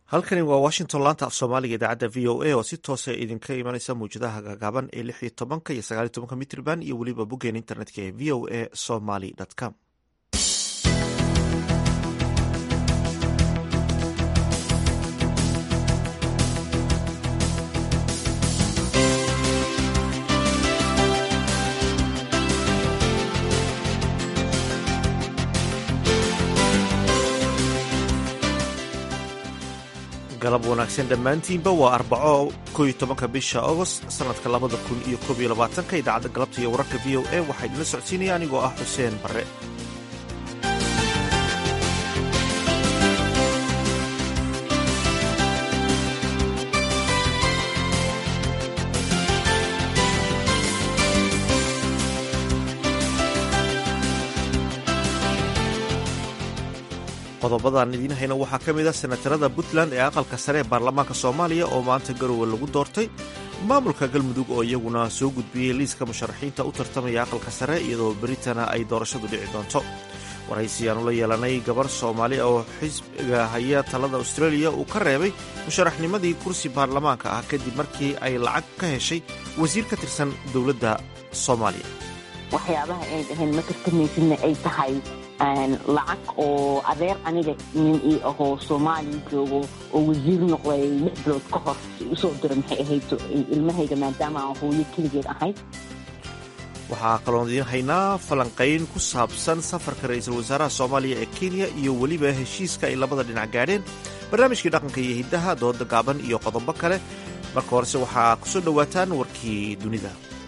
halkani waa washington laanta af soomaaliga idaacadda v o a oo si toosa idinka imanaysa mawjadaha gaagaaban ee lix iyo tobanka iyo sagaal iyo tobanka mitrban iyo weliba boggeen internetka ee v o a somaly com galab wanaagsan dhammaantiinba waa arbaco ko iyo tobanka bisha agost sanadka labada kun iyo koob iyo labaatanka idaacadda galabta iyo wararka v o a waxaa idinla socodsiinaya anigoo ah xuseen barre qodobadan idiin hayna waxaa ka mid ah senatarada puntland ee aqalka sare ee baarlamaanka soomaaliya oo maanta garowe lagu doortay maamulka galmudug oo iyaguna soo gudbiyey liiska musharaxiinta u tartamaya aqalka sare iyadoo beritana ay doorashadu dhici doonto waraysiyaanu la yeelanay gabar soomaali oo xisbiga haya talada australia uu ka reebay musharaxnimadii kursi baarlamaanka ah kadib markii ay lacag ka heshay wasiir ka tirsan dowladda soomaaliya waxyaabaha ay dhaheen ma tartamaysidna ay tahay lacag oo adeer aniga nin ii ahoo soomaaliya joogo oo wasiir noqday lix bilood ka hor usoo dira maxay ahayd ilmahayga maadaama aan hooyo keligeed ahayd waxaa kaloon idiin haynaa falanqayn ku saabsan safarka ra-iisul wasaaraha soomaaliya ee kenya iyo weliba heshiiska ay labada dhinac gaadheen barnaamijkii dhaqanka iyo hiddaha dooda gaaban iyo qodobo kale marka horese waxaa ku soo dhowaataan warkii dunida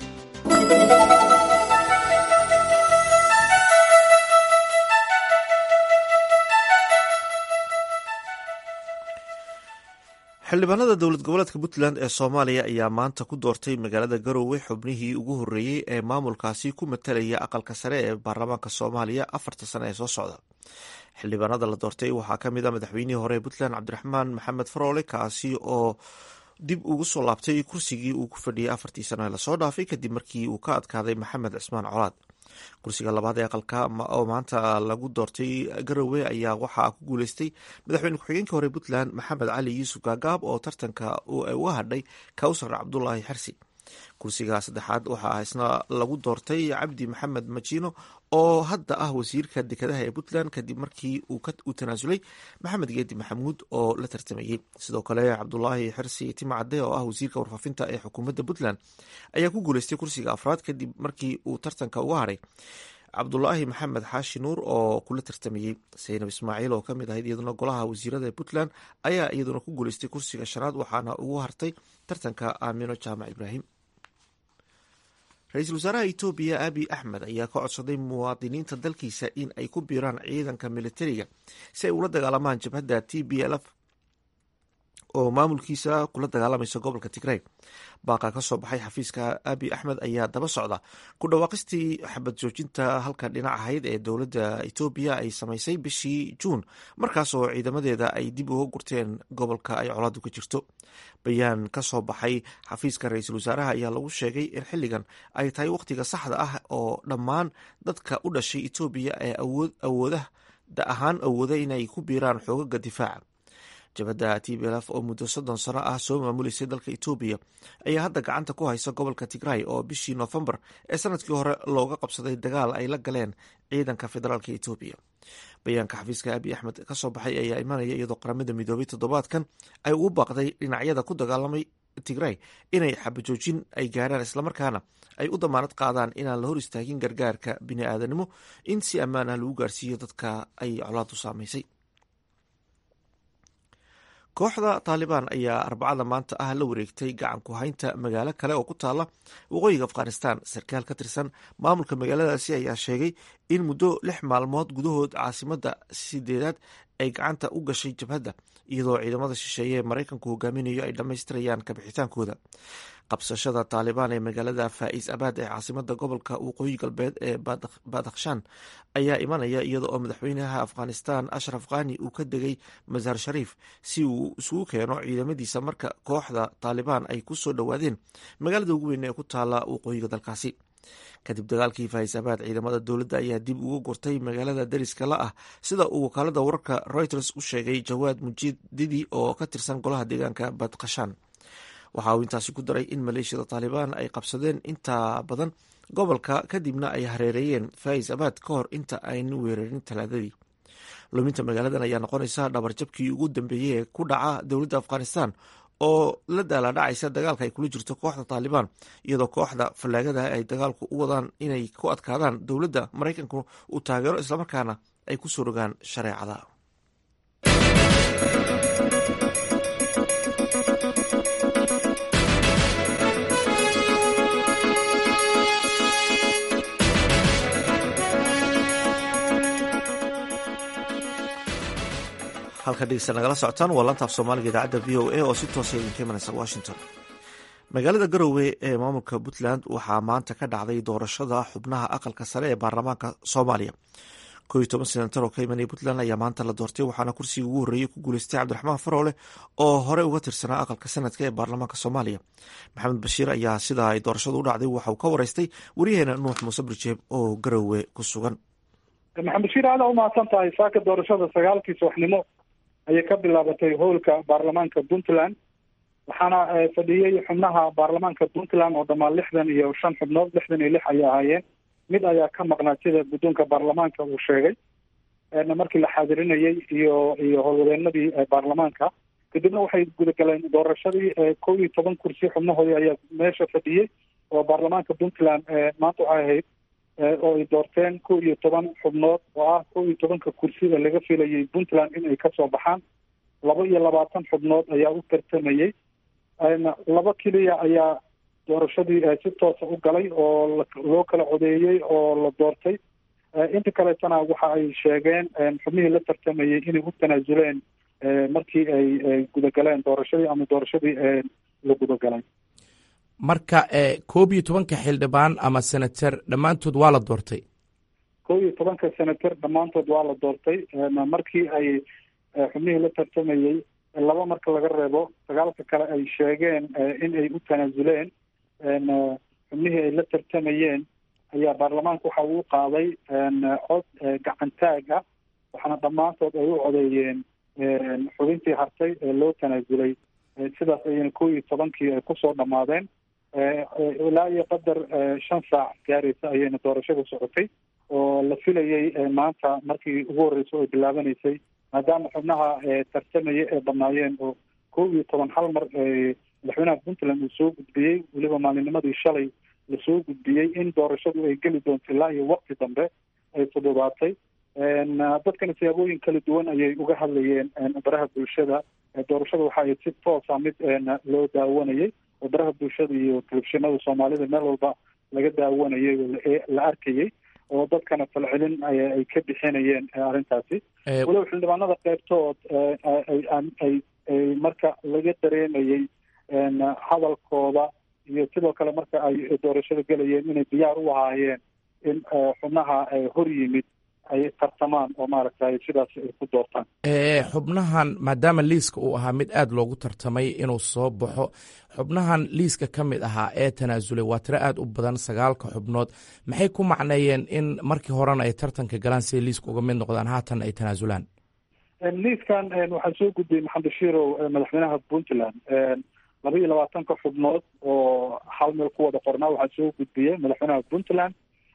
xildhibaanada dowlad goboleedka puntland ee soomaaliya ayaa maanta ku doortay magaalada garowe xubnihii ugu horreeyey ee maamulkaasi ku matalaya aqalka sare ee baarlamaanka soomaaliya afarta sane ee soo socda xildhibaanada la doortay waxaa ka mid a madaxweynihii hore ee puntland cabdiraxmaan maxamed faroole kaasi oo dib ugu soo laabtay kursigii uu ku fadhiyay afartii sano ee lasoo dhaafay kadib markii uu ka adkaaday maxamed cismaan colaad kursiga labaad ee aqalka oo maanta lagu doortay garowe ayaa waxaa ku guuleystay madaxweyne ku-xigeenka hore puntland maxamed cali yuusuf gaagaab oo tartanka uga hadhay kawsar cabdulaahi xersi kursiga saddexaad waxaa isna lagu doortay cabdi maxamed majino oo hadda ah wasiirka dekedaha ee puntland kadib markii uu tanaasulay maxamed geedi maxamuud oo la tartamayey sidoo kale cabdulaahi xersi timacade oo ah wasiirka warfaafinta ee xukuumadda puntland ayaa ku guuleystay kursiga afraad kadib markii uu tartanka uga hadhay cabdulaahi maxamed xaashi nuur oo kula tartamayey saynab ismaaciil oo kamid ahayd iyaduna golaha wasiirada ee puntland ayaa iyaduna ku guuleystay kursiga shanaad waxaana ugu hartay tartanka aamino jaamac ibraahim ra-iisul wasaaraha etoobiya abiy axmed ayaa ka codsaday muwaadiniinta dalkiisa in ay ku biiraan ciidanka militariga si ay ula dagaalamaan jabhadda t b l f oo maamulkiisa kula dagaalamaysa gobolka tigray baaqa ka soo baxay xafiiska abiy axmed ayaa daba socda ku dhawaaqistii xabad joojinta halka dhinac ahayd ee dowladda etoobiya ay samaysay bishii juun markaas oo ciidamadeeda ay dib uga gurteen gobolka ay colaadu ka jirto bayaan ka soo baxay xafiiska ra-iisul wasaaraha ayaa lagu sheegay in xilligan ay tahay wakhtiga saxda ah oo dhammaan dadka u dhashay etoobiya ee awoodda ahaan awooda inay ku biiraan xoogaga difaaca jabhadda t b lf oo muddo soddon sano ah soo maamuleysay dalka etoobiya ayaa hadda gacanta ku haysa gobolka tigray oo bishii noofembar ee sanadkii hore looga qabsaday dagaal ay la galeen ciidanka federaalka etoobiya bayaanka xafiiska abiy axmed ka soo baxay ayaa imanaya iyadoo qaramada midoobay toddobaadkan ay ugu baaqday dhinacyada ku dagaalamay tigray inay xabajoojin ay gaarhaan islamarkaana ay u damaanad qaadaan inaan la hor istaagin gargaarka bini-aadanimo in si ammaan ah lagu gaarsiiyo dadka ay colaadu saamaysay kooxda taalibaan ayaa arbacada maanta ah la wareegtay gacan ku haynta magaalo kale oo ku taala waqooyiga afghanistan sarkaal ka tirsan maamulka magaaladaasi ayaa sheegay in muddo lix maalmood gudahood caasimada sideedaad ay gacanta u gashay jabhadda iyadoo ciidamada shisheeye ee maraykanku hogaaminayo ay dhammaystirayaan kabixitaankooda qabsashada taalibaan ee magaalada faa'is abaad ee caasimada gobolka waqooyi galbeed ee badakhshan ayaa imanaya iyada oo madaxweynaha afghanistan ashraf khani uu ka degay masaar shariif si uu isugu keeno ciidamadiisa marka kooxda taalibaan ay ku soo dhowaadeen magaalada ugu weyn ee ku taala waqooyiga dalkaasi kadib dagaalkii faisabaad ciidamada dowladda ayaa dib ugu gurtay magaalada dariska la ah sida uu wakaalada wararka reuters u sheegay jawaad mujididi oo ka tirsan golaha deegaanka badkashaan waxa uu intaasi ku daray in maleeshiyada taalibaan ay qabsadeen inta badan gobolka kadibna ay hareereeyeen fais abad ka hor inta aynu weerarin talaadadii luminta magaaladan ayaa noqonaysa dhabarjabkii ugu dambeeyey ee ku dhaca dowladda afghanistan oo la daalaadhacaysa dagaalka ay kula jirto kooxda taalibaan iyadoo kooxda fallaagada ay dagaalku u wadaan inay ku adkaadaan dowladda maraykanku uu taageero islamarkaana ay ku soo rogaan shareecada halka dhegeysta nagala socotaan waa lantaaf soomaaliga idaacadda v o a oo si toosa idinka imanaysa washington magaalada garowe ee maamulka puntland waxaa maanta ka dhacday doorashada xubnaha aqalka sare ee baarlamaanka soomaaliya koo iyo toban senatar oo ka imanaya puntland ayaa maanta la doortay waxaana kursiga ugu horreeyey ku guuleystay cabdiraxmaan faroole oo hore uga tirsanaa aqalka sanadka ee baarlamaanka soomaaliya maxamed bashiir ayaa sida ay doorashadu u dhacday waxa uu ka wareystay waryaheena nuux muuse birjeeb oo garowe ku sugan maxamed bashiir aada umahadsan tahay saaka doorashada sagaalkii subaxnimo ayay ka bilaabatay howlka baarlamaanka puntland waxaana fadhiyey xubnaha baarlamaanka puntland oo dhammaan lixdan iyo shan xubnood lixdan iyo lix ayay ahaayeen mid ayaa ka maqnaa sida guddoonka baarlamaanka uu sheegay markii la xaadirinayey iyo iyo howlwadeenadii baarlamaanka kadibna waxay gudagaleen doorashadii kow iyo toban kursi xubnahoodii ayaa meesha fadhiyey oo baarlamaanka puntland maanta waxay ahayd oo ay doorteen kow iyo toban xubnood oo ah kow iyo tobanka kursi ee laga filayay puntland in ay kasoo baxaan laba iyo labaatan xubnood ayaa u tartamayey laba keliya ayaa doorashadii si toosa u galay oo loo kala codeeyey oo la doortay inta kaleetana waxa ay sheegeen xubnihii la tartamayey inay u tanaasuleen markii ay gudagaleen doorashadii ama doorashadii la gudagalay marka koob iyo tobanka xildhibaan ama senater dhammaantood waa la doortay kow iyo tobanka senater dhammaantood waa la doortay markii ay xubnihii la tartamayey laba marka laga reebo sagaalka kale ay sheegeen in ay u tanaasuleen xubnihii ay la tartamayeen ayaa baarlamaanka waxa uu qaaday cod gacantaag ah waxaana dhammaantood ay u codeeyeen xubintii hartay ee loo tanaasulay sidaas ayayna kow iyo tobankii ay kusoo dhammaadeen ilaa iyo qadar shan saac gaaraysa ayayna doorashada socotay oo la filayey maanta markii ugu horreysay oo bilaabanaysay maadaama xubnaha tartamaya ee banaayeen oo kow iyo toban hal mar madaxweynaha puntland uu soo gudbiyey weliba maalinimadii shalay lasoo gudbiyey in doorashadu ay geli doonto ilaa iyo waqti dambe ay fududaatay dadkana siyaabooyin kala duwan ayay uga hadlayeen baraha bulshada doorashada waxa ay si toosa mid loo daawanayay oo baraha bulshada iyo telefishinada soomaalida meel walba laga daawanayay oo la arkayay oo dadkana falcelin ay ka bixinayeen arrintaasi walow xildhibaanada qeybtood ay marka laga dareemayey hadalkooda iyo sidoo kale marka ay doorashada gelayeen inay diyaar u ahaayeen in xubnaha hor yimid ay tartamaan oo maaragtay sidaas ay ku doortaan xubnahan maadaama liiska uu ahaa mid aada loogu tartamay inuu soo baxo xubnahan liiska ka mid ahaa ee tanaasulay waa tiro aada u badan sagaalka xubnood maxay ku macneeyeen in markii horena ay tartanka galaan siay liiska uga mid noqdaan haatan ay tanaasulaan liiskan waxaa soo gudbiyey maxamed bashiirow madaxweynaha puntland laba iyo labaatanka xubnood oo hal meel ku wada qornaa waxaa soo gudbiyey madaxweynaha puntland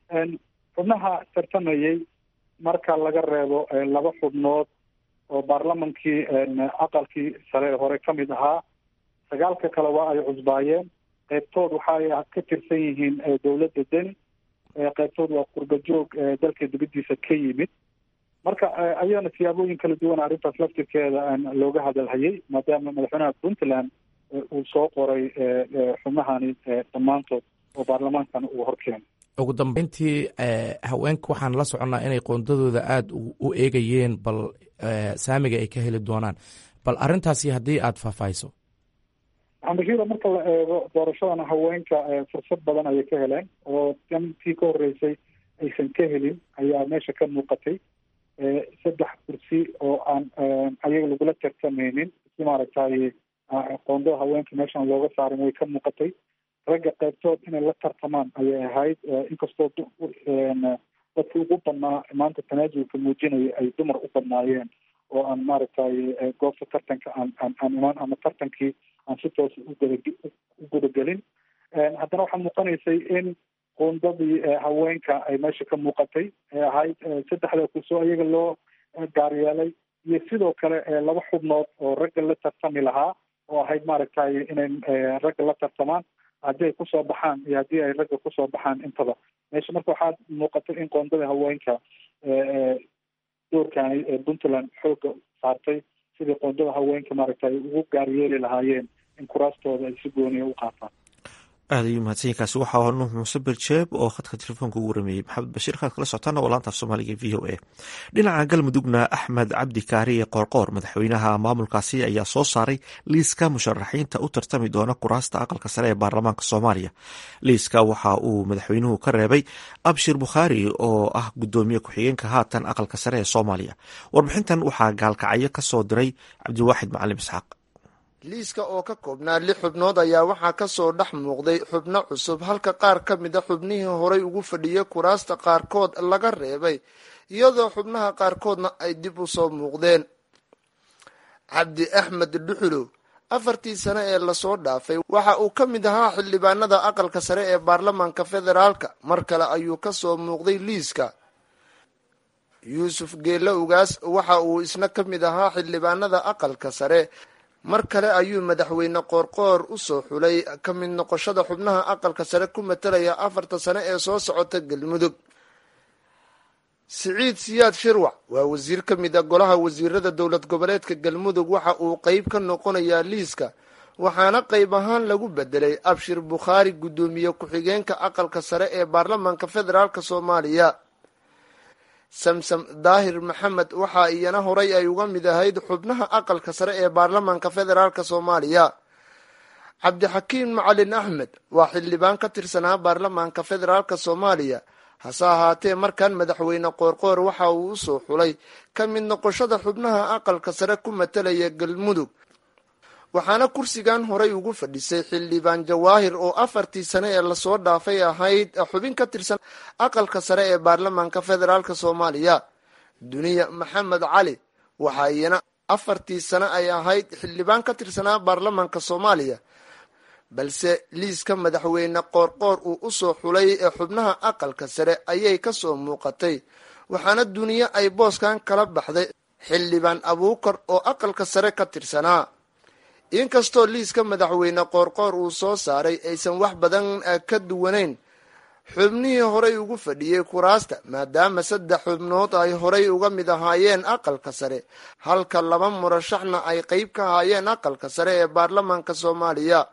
xubnaha tartamayey marka laga reebo laba xubnood oo baarlamankii aqalkii sare hore ka mid ahaa sagaalka kale waa ay cusbaayeen qeybtood waxaay ka tirsan yihiin dowladda deni qeybtood waa qurbajoog dalka dibadiisa ka yimid marka ayaana siyaabooyin kala duwan arrintaas laftirkeeda looga hadalhayay maadaama madaxweynaha puntland uu soo qoray xubnahani dhammaantood oo baarlamaankan uu horkeenay ugu dambeyntii haweenka waxaan la soconnaa inay qoondadooda aada u eegayeen bal saamiga ay ka heli doonaan bal arrintaasi haddii aada faahfaahiso maxamed bashiira marka la eego doorashadana haweenka fursad badan ayay ka heleen oo intii ka horreysay aysan ka helin ayaa meesha ka muuqatay saddex kursi oo aan ayaga lagula tartameynin si maaragtay qoondada haweenka meeshan looga saarin way ka muuqatay ragga qaybtood inay la tartamaan ayay ahayd inkastoo dadki ugu badnaa maanta tanaasulka muujinaya ay dumar u badnaayeen oo aan maaragtay goobta tartanka aan aan aan imaan ama tartankii aan si toosa ugada u gudagelin haddana waxaa muuqanaysay in qoondadii haweenka ay meesha ka muuqatay ee ahayd saddexda kusoo iyaga loo gaaryeelay iyo sidoo kale laba xubnood oo ragga la tartami lahaa oo ahayd maaragtay inay ragga la tartamaan haddii ay kusoo baxaan iyo haddii ay ragga kusoo baxaan intaba meesha marka waxaa muuqatay in qoondada haweenka doorkani ee puntland xooga saartay sidii qoondada haweenka maaragtay ugu gaaryeeli lahaayeen in kuraastooda ay si gooniya u qaataan aad ayuu mahadsanyainkaasi waxaa ahaa nuux muuse berjeeb oo khadka telefoonka ugu warameeyey maxamed bashiir kaad kala socotaana waa laanta af soomaaliga v o a dhinaca galmudugna axmed cabdi kaariye qoorqoor madaxweynaha maamulkaasi ayaa soo saaray liiska musharaxiinta u tartami doona kuraasta aqalka sare ee baarlamaanka soomaaliya liiska waxa uu madaxweynuhu ka reebay abshir bukhaari oo ah gudoomiye ku-xigeenka haatan aqalka sare ee soomaaliya warbixintan waxaa gaalkacyo ka soo diray cabdiwaaxid macalim isxaaq liiska oo ka koobnaa lix xubnood ayaa waxaa ka soo dhex muuqday xubno cusub halka qaar ka mid a xubnihii horay ugu fadhiyay kuraasta qaarkood laga reebay iyadoo xubnaha qaarkoodna ay dib u soo muuqdeen cabdi axmed dhuxulow afartii sane ee lasoo dhaafay waxa uu ka mid ahaa xildhibaanada aqalka sare ee baarlamaanka federaalka mar kale ayuu ka soo muuqday liiska yuusuf geelle ugaas waxa uu isna ka mid ahaa xildhibaanada aqalka sare mar kale ayuu madaxweyne qoorqoor u soo xulay ka mid noqoshada xubnaha aqalka sare ku matalaya afarta sane ee soo socota galmudug siciid siyaad shirwac waa wasiir ka mid a golaha wasiirada dowlad goboleedka galmudug waxa uu qeyb ka noqonayaa liiska waxaana qeyb ahaan lagu bedelay abshir bukhaari guddoomiye ku-xigeenka aqalka sare ee baarlamaanka federaalk soomaaliya samsam daahir maxamed waxaa iyana horay ay uga mid ahayd xubnaha aqalka sare ee baarlamaanka federaalk soomaaliya cabdixakiim macalin axmed waa xildhibaan ka tirsanaa baarlamaanka federaalk soomaaliya hase ahaatee markan madaxweyne qoorqoor waxa uu usoo xulay ka mid noqoshada xubnaha aqalka sare ku matalaya galmudug waxaana kursigan horay ugu fadhisay xildhibaan jawaahir oo afartii sane ee lasoo dhaafay ahayd xubin ka tirsan aqalka sare ee baarlamaanka federaalk soomaaliya duniya maxamed cali waxaa iyana afartii sane ay ahayd xildhibaan ka tirsanaa baarlamaanka soomaaliya balse liiska madaxweyne qoorqoor uu usoo xulay ee xubnaha aqalka sare ayay kasoo muuqatay waxaana duniye ay booskan kala baxday xildhibaan abuukar oo aqalka sare ka tirsanaa inkastoo liiska madaxweyne qoorqoor uu soo saaray aysan wax badan ka duwanayn xubnihii horay ugu fadhiyey kuraasta maadaama saddex xubnood ay horay uga mid ahaayeen aqalka sare halka laba murashaxna ay qeyb ka ahaayeen aqalka sare ee baarlamaanka soomaaliya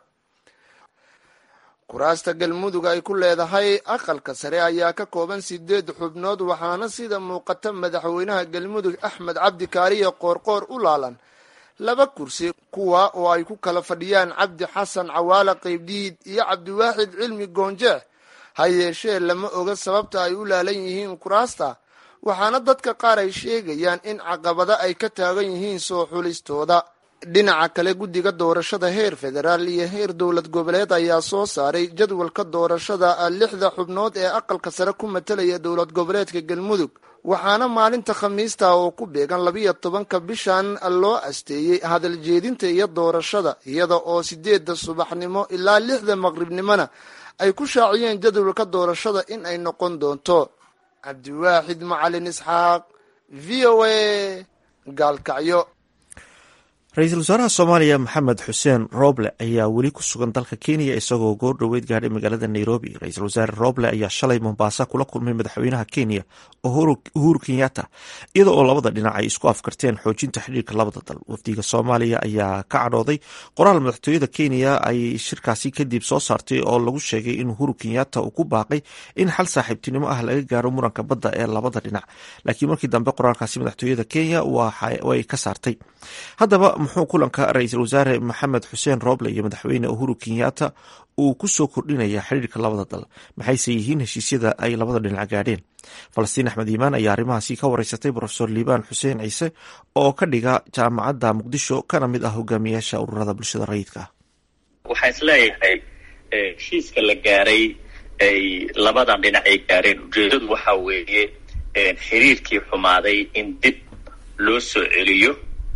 kuraasta galmudug ay ku leedahay aqalka sare ayaa ka kooban sideed xubnood waxaana sida muuqata madaxweynaha galmudug axmed cabdi kaariye qoorqoor u laalan laba kursi kuwa oo ay ku kala fadhiyaan cabdi xasan cawaale qeybdiid iyo cabdiwaaxid cilmi goonjeex ha yeeshee lama oga sababta ay u laalan yihiin kuraasta waxaana dadka qaar ay sheegayaan in caqabado ay ka taagan yihiin soo xulistooda dhinaca kale guddiga doorashada heer federaal iyo heer dowlad goboleed ayaa soo saaray jadwalka doorashada lixda xubnood ee aqalka sare ku matalaya dowlad goboleedka galmudug waxaana maalinta khamiista oo ku beegan labiyo tobanka bishan loo asteeyey hadal jeedinta iyo doorashada iyada oo sideedda subaxnimo ilaa lixda maqribnimona ay ku shaaciyeen jadwalka doorashada in ay noqon doonto cabdiwaaxid macalin isxaaq v o a gaalkacyo ra-iisul wasaaraha soomaaliya maxamed xuseen roble ayaa weli ku sugan dalka kenya isagoo goor dhoweyd gaadhay magaalada nairobi ra-iisul wasaare roble ayaa shalay mombasa kula kulmay madaxweynaha kenya uhuru kenyatta iyada oo labada dhinac ay isku afkarteen xoojinta xidhiirka labada dal wafdiga soomaaliya ayaa ka cadhooday qoraal madaxtooyada kenya ay shirkaasi kadib soo saartay oo lagu sheegay in uhuru kenyatta uu ku baaqay in xal saaxiibtinimo ah laga gaaro muranka badda ee labada dhinac laakiin markii dambe qoraalkaasi madaxtooyada kenya way ka saartay haddaba muxuu kulanka ra-iisul wasaare maxamed xuseen roble iyo madaxweyne uhuru kenyatta uu ku soo kordhinaya xidhiirka labada dal maxayse yihiin heshiisyada ay labada dhinac gaadheen falastiin axmed iimaan ayaa arrimahaasi ka wareysatay brofesor liibaan xuseen ciise oo ka dhiga jaamacadda muqdisho kana mid ah hogaamiyaasha ururada bulshada rayidka ah waxaan isleeyahay heshiiska la gaaray ay labadan dhinac ay gaareen ujeedadu waxa weeye xiriirkii xumaaday in dib loo soo celiyo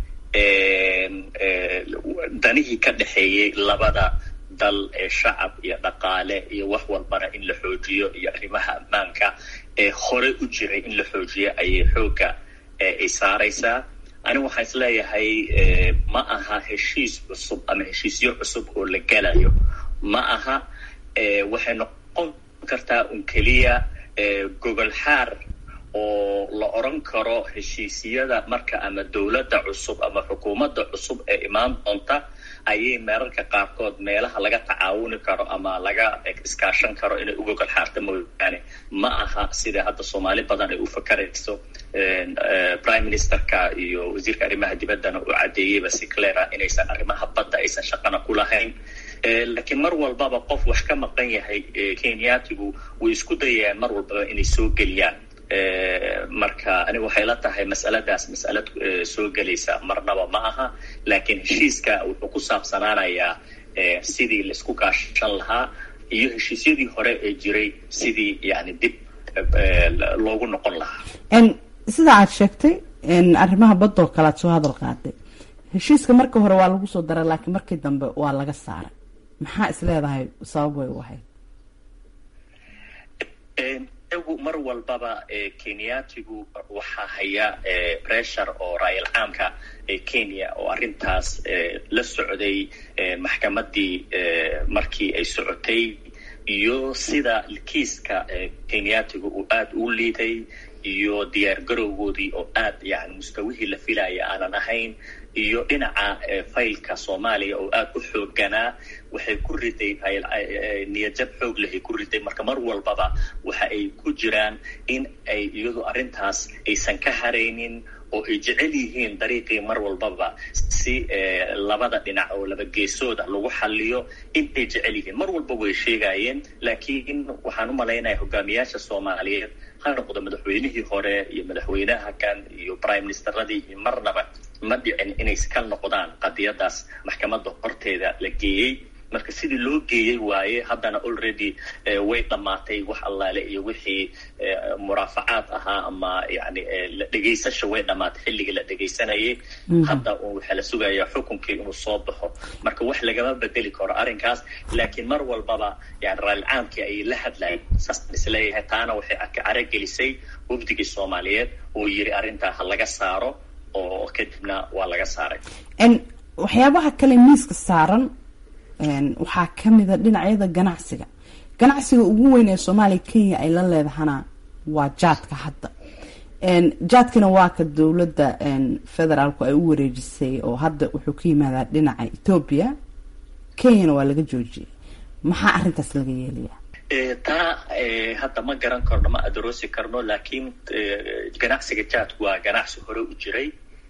danihii ka dhexeeyey labada dal ee shacab iyo dhaqaale iyo wax walbana in la xoojiyo iyo arrimaha ammaanka ee hore u jiray in la xoojiyo ayay xoogga ay saaraysaa anigu waxaan is leeyahay ma aha heshiis cusub ama heshiisyo cusub oo la gelayo ma aha waxay noqon kartaa un keliya gogol xaar oo la odran karo heshiisyada marka ama dowladda cusub ama xukuumadda cusub ee imaan doonta ayay meerarka qaarkood meelaha laga tacaawuni karo ama laga iskaashan karo inay u gogol xaarta mooyaane ma aha sida hadda soomaali badan ay u fakarayso prime ministerka iyo wasiirka arrimaha dibaddana uu caddeeyeyba si clear ah inaysan arrimaha badda aysan shaqana ku lahayn laakiin mar walbaba qof wax ka maqan yahay kenyatigu way isku dayayaan mar walbaba inay soo geliyaan marka aniga waxay la tahay mas'aladaas mas'alad soo gelaysa marnaba ma aha laakiin heshiiska wuxuu ku saabsanaanayaa sidii laisku kaashan lahaa iyo heshiisyadii hore ee jiray sidii yani dib loogu noqon lahaa sida aad sheegtay arrimaha badoo kale aad soo hadal qaaday heshiiska marka hore waa lagu soo daray laakiin markii dambe waa laga saaray maxaa is leedahay sabab way u ahayd iyagu mar walbaba kenyatigu waxaa haya pressure oo raayal caamka ee kenya oo arrintaas la socday maxkamaddii markii ay socotay iyo sida kiiska kenyatigu uu aada u liiday iyo diyaar garowgoodii oo aad yani mustawihii la filaya aanan ahayn iyo dhinaca faylka soomaaliya oo aada u xooganaa waxay ku riday niyadjab xoog lehay ku riday marka mar walbaba waxa ay ku jiraan in ay iyadu arrintaas aysan ka haraynin oo ay jecel yihiin dariiqii mar walbaba si labada dhinac oo laba geesooda lagu xaliyo intay jecel yihiin mar walba way sheegayeen laakiin waxaan u malaynaya hogaamiyaasha soomaaliyeed ha noqdo madaxweynihii hore iyo madaxweynaha kan iyo prime ministeradii iyo marnaba ma dhicin inay ka noqdaan qadiyadaas maxkamadda horteeda la geeyey marka sidii loo geeyey waaye haddana already way dhammaatay wax allaale iyo wixii muraafacaad ahaa ama yani dhegaysasha way dhammaatay xilligii la dhegaysanayay hadda waxaa la sugayaa xukunkii inuu soo baxo marka wax lagama bedeli karo arrinkaas laakiin mar walbaba yani raallicaamkii ayay la hadlayen saasaan isleeyahay taana waxay caragelisay wafdigii soomaaliyeed oo yiri arrintaa ha laga saaro oo kadibna waa laga saaray waxyaabaha kale miiska saaran waxaa kamida dhinacyada ganacsiga ganacsiga ugu weyn ee soomaaliya kenya ay la leedahana waa jaadka hadda jaadkana waa ka dowladda federaalku ay u wareejisay oo hadda wuxuu ka yimaadaa dhinaca ethoobia kenyana waa laga joojiyay maxaa arrintaas laga yeelayaa taa hadda ma garan karno ma adaroosi karno laakiin ganacsiga jaadku waa ganacsi hore u jiray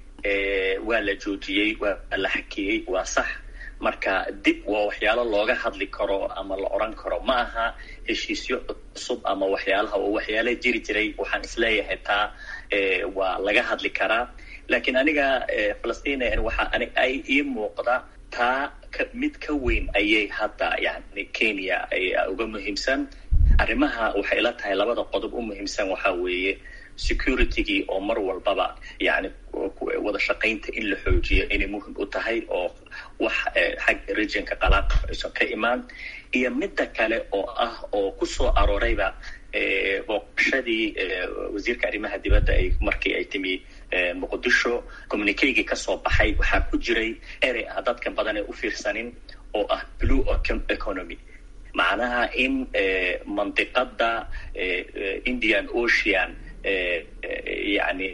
waa la joojiyey waa la xakiyey waa sax marka dib waa waxyaalo looga hadli karo ama la odran karo ma aha heshiisyo cusub ama waxyaalaha oo waxyaala jiri jiray waxaan isleeyahay taa waa laga hadli karaa laakiin aniga falastina waxa ay ii muuqda taa mid ka weyn ayay hadda yani kenya uga muhiimsan arrimaha waxay ila tahay labada qodob u muhiimsan waxaa weeye securitygii oo mar walbaba yani wada shaqaynta in la xoojiyo inay muhim u tahay oo wax xagga regionka qalaaqa aysan ka imaan iyo midda kale oo ah oo kusoo aroorayba booqashadii wasiirka arrimaha dibadda ay markii ay timi muqdisho communikegii kasoo baxay waxaa ku jiray erey ah dadka badan ee u fiirsanin oo ah blue economy macnaha in mandiqada indian ocean yani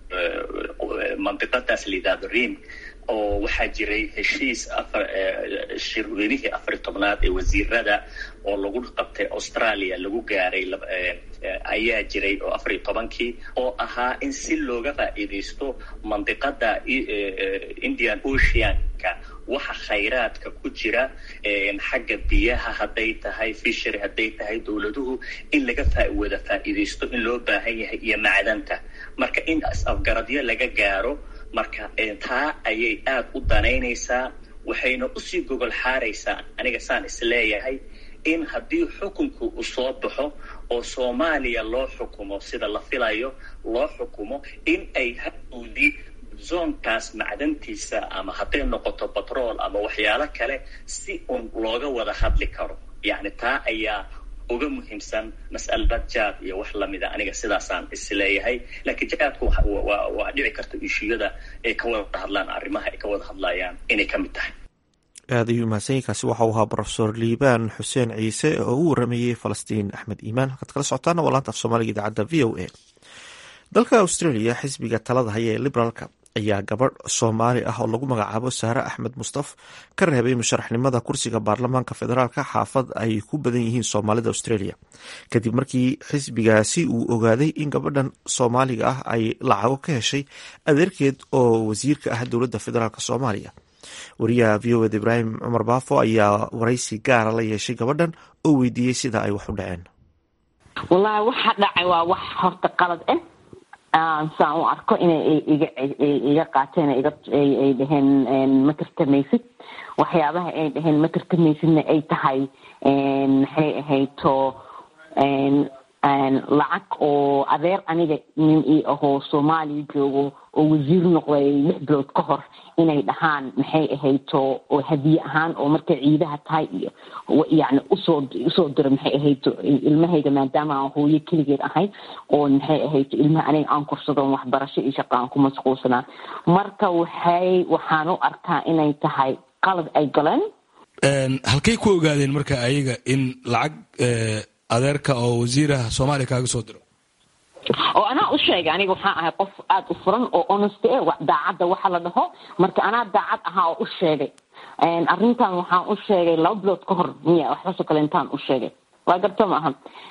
mandiqadaas la yidhahdo rim oo waxaa jiray heshiis afar shirweynihii afari tobnaad ee wasiirada oo lagu qabtay australia lagu gaaray ayaa jiray oo afariyo tobankii oo ahaa in si looga faa'iidaysto mandiqada indian oceanka waxa khayraadka ku jira xagga biyaha hadday tahay fishery hadday tahay dowladuhu in laga wada faa'iidaysto in loo baahan yahay iyo macdanta marka in is-afgaradyo laga gaaro marka taa ayay aada u danaynaysaa waxayna usii gogol xaaraysaa aniga saan isleeyahay in haddii xukunku uu soo baxo oo soomaaliya loo xukumo sida la filayo loo xukumo in ay hadowdii zoonkaas macdantiisa ama hadday noqoto batrool ama waxyaalo kale si un looga wada hadli karo yacni taa ayaa uga muhiimsan mas'alad jaad iyo wax lamida aniga sidaasaan isleeyahay laakiin jaadku waa dhici karta ishiyada ay ka wada hadlaan arrimaha ay ka wada hadlayaan inay ka mid tahay aad ayuu mahadsanyainkaasi waxa uu ahaa brofesor liibaan xuseen ciise oo u waramayey falastiin axmed iimaan halkaad kala socotaana waa laanta af soomaaliga idaacadda v o a dalka australia xisbiga talada haya ee liberaalka ayaa gabadh soomaali ah oo lagu magacaabo saare axmed mustaf ka reebay musharaxnimada kursiga baarlamaanka federaalka xaafad ay ku badan yihiin soomaalida australia kadib markii xisbigaasi uu ogaaday in gabadhan soomaaliga ah ay lacago ka heshay adeerkeed oo wasiirka ah dowladda federaalk soomaaliya wariyaha v o ed ibraahim cumar baafo ayaa waraysi gaara la yeeshay gabadhan oo weydiiyey sida ay wax u dhaceen wallaahi waxa dhacay waa wax horta qalad ah saan u arko inay iga iga qaateen ay dhaheen ma tartamaysid waxyaabaha ay dhaheen ma tartamaysidna ay tahay maxay ahayto lacag oo adeer aniga nin ii ahoo soomaaliya joogo oo wasiir noqday lix bilood ka hor inay dhahaan maxay ahayto oo hadiye ahaan oo markay ciidaha tahay iyo yani usoo usoo diro maxay ahayto ilmahayga maadaama aan hooyo keligeed ahay oo maxay ahayto ilmaha aniga aan korsadon waxbarasho iyo shaqa aan ku mashquulsanaa marka waxay waxaan u arkaa inay tahay qalad ay galeen halkay ku ogaadeen marka ayaga in lacag adeerka oo wasiiraha soomaaliya kaaga soo diro oo anaa u sheegay aniga waxaan ahay qof aada u furan oo honest e daacadda waxa la dhaho marka anaa daacad ahaa oo u sheegay arrintan waxaan u sheegay laba bilood ka hor miya waxbaasoo kale intaan u sheegay waa garto ma aha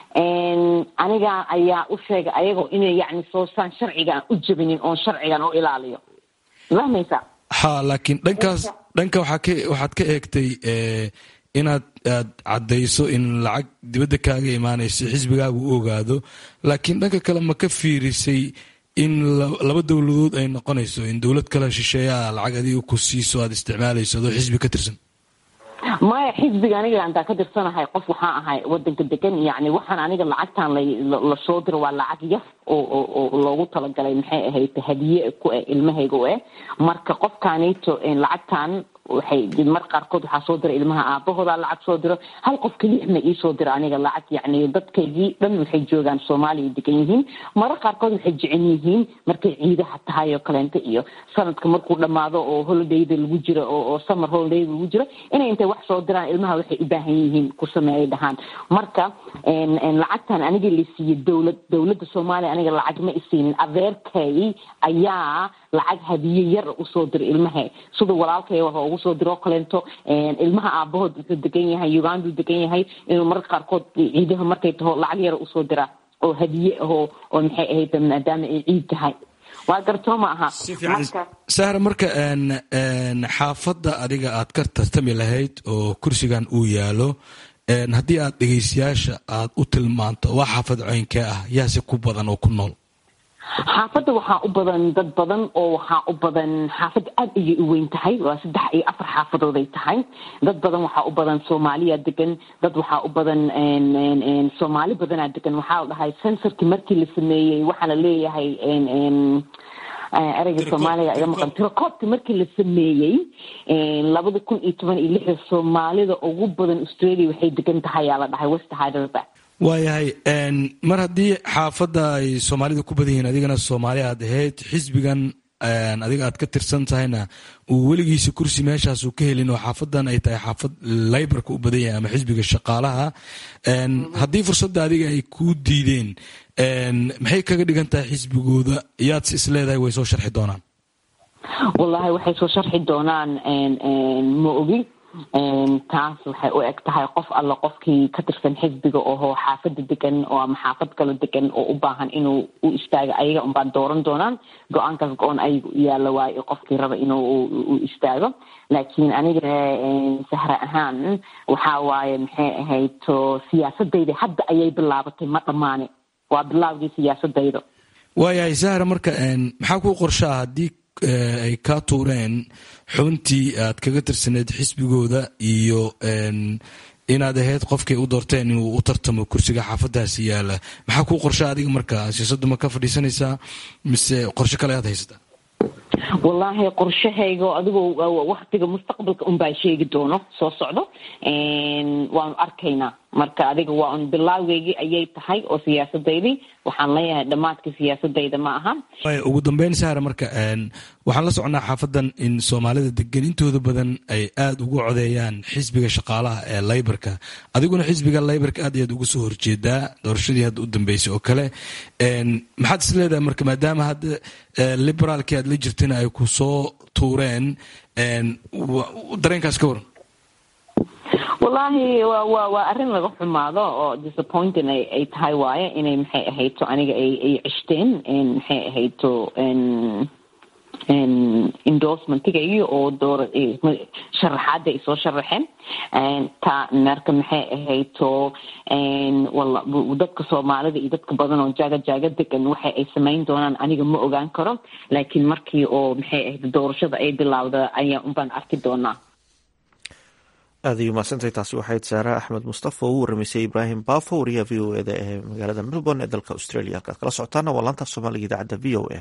aniga ayaa u sheegay ayagoo inay yacni soosaan sharcigaan u jabinin oon sharcigan u ilaaliyo fahmaysa ha laakiin dhankaas dhanka waxaa ka waxaad ka eegtay inaad aad caddayso in lacag dibadda kaaga imaanayso xisbigaagu u ogaado laakiin dhanka kale ma ka fiirisay in laba dowladood ay noqonayso in dowlad kale shisheeyaa lacag adiga ku siiso aad isticmaalayso adoo xisbi ka tirsan maya xisbiga aniga antaa ka tirsanahay qof waxaan ahay wadanka degan yani waxaan aniga lacagtan lasoo diro waa lacag yar oo loogu talagalay maxay ahayd hadiye ku eh ilmahayga u eh marka qofkaanito lacagtan waxay mar qaarkood waxaa soo dira ilmaha aabahooda lacag soo diro hal qof kelix ma iisoo diro aniga lacag yani dadkaygii dhan waxay joogaan soomaaliya degan yihiin mara qaarkood waxay jecel yihiin markay ciidaha tahay oo kaleento iyo sanadka markuu dhamaado oo holidayda lagu jiro oo summer holiday lagu jiro inay intay wax soo diraan ilmaha waxay u baahan yihiin ku sameeyay dhahaan marka lacagtan aniga la siiyey dowlad dowladda soomaaliya aniga lacag ma isiinin adeerkay ayaa lacag hadiye yar usoo dira ilmaha sida walaalkay waxa ugu soo diro kaleento ilmaha aabahood wuxuu degan yahay uganduu degan yahay inuu mararka qaarkood ciidaha markay taho lacag yar usoo dira oo hadiye ahoo oo maxay ahayd maadaama ay ciid tahay waa gartoo ma aha sahra marka xaafadda adiga aad ka tartami lahayd oo kursigan uu yaalo haddii aad dhegeystayaasha aad u tilmaanto waa xaafad ceynkee ah yaase ku badan oo ku nool xaafadda waxaa u badan dad badan oo waxaa u badan xaafadda aada ayay u weyn tahay waa saddex iyo afar xaafadooday tahay dad badan waxaa u badan soomaaliya degan dad waxaa u badan soomaali badanaa degan waxaa la dhahay sensorkii markii la sameeyey waxaa la leeyahay ereyga soomaaliga iga maqan tirakoobka markii la sameeyey labada kun iyo toban iyo lixda soomaalida ugu badan australia waxay degan tahay yaa la dhahay west hyderabad waayahay mar haddii xaafadda ay soomaalida ku badan yihiin adigana soomaali aad ahayd xisbigan adiga aad ka tirsan tahayna uu weligiisa kursi meeshaas uu ka helin oo xaafadan ay tahay xaafad laybarka u badan yahay ama xisbiga shaqaalaha haddii fursadda adiga ay kuu diideen maxay kaga dhigan tahay xisbigooda yaad si isleedahay way soo sharxi doonaan wallaahi waxay soo sharxi doonaan ma ogi taas waxay u eg tahay qof alla qofkii ka tirsan xisbiga oho xaafada degan oo ama xaafad kalo degan oo u baahan inuu u istaago ayaga unbaa dooran doonaan go-aankaas go-on ayaga u yaalla waayo qofkii raba inuu u istaago laakiin aniga sahra ahaan waxaa waaye maxay ahayd to siyaasadayda hadda ayay bilaabatay ma dhammaane waa bilaabgii siyaasadayda waayahay sahra marka maxaa ku qorshaa haddii ay kaa tuureen xubintii aad kaga tirsaneyd xisbigooda iyo inaad ahayd qofkay u doorteen inuu u tartamo kursiga xaafadaasi yaala maxaa kuu qorsha adiga marka siyaasaddu ma ka fadhiisanaysaa mise qorshe kale aad haysataa wallaahi qorshahayga adigoo waktiga mustaqbalka unbaa sheegi doono soo socdo waanu arkaynaa marka adiga waa un bilaawgeygii ayay tahay oo siyaasadaydii waxaan leeyahay dhammaadka siyaasadayda ma aha ugu dambeyn sahra marka waxaan la soconnaa xaafadan in soomaalida degan intooda badan ay aada ugu codeeyaan xisbiga shaqaalaha ee laybarka adiguna xisbiga laybarka aad iyaad uga soo horjeedaa doorashadii hadda u dambeysay oo kale maxaad is leedahay marka maadaama hadda liberaalkii aad la jirtana ay ku soo tuureen dareenkaas ka waran wallaahi wa wa waa arrin laga xumaado oo disappointing ay ay tahay waaye inay maxay ahayto aniga ay ay cishteen maxay ahayto endorsementigaygi oo door sharaxaada ay soo sharaxeen ta marka maxay ahayto wala dadka soomaalida iyo dadka badan oo jaaga jaaga degan waxa ay samayn doonaan aniga ma ogaan karo laakiin markii oo maxay ahayd doorashada ay bilowda ayaa unbaan arki doonaa aad ay umahadsantahay taasi waxayd saara axmed mustafa oo u waramaysay ibraahim baafo wariyaha v o eda ee magaalada melbourne ee dalka australia halkaad kala socotaana waa laanta soomaaliga idaacadda v o a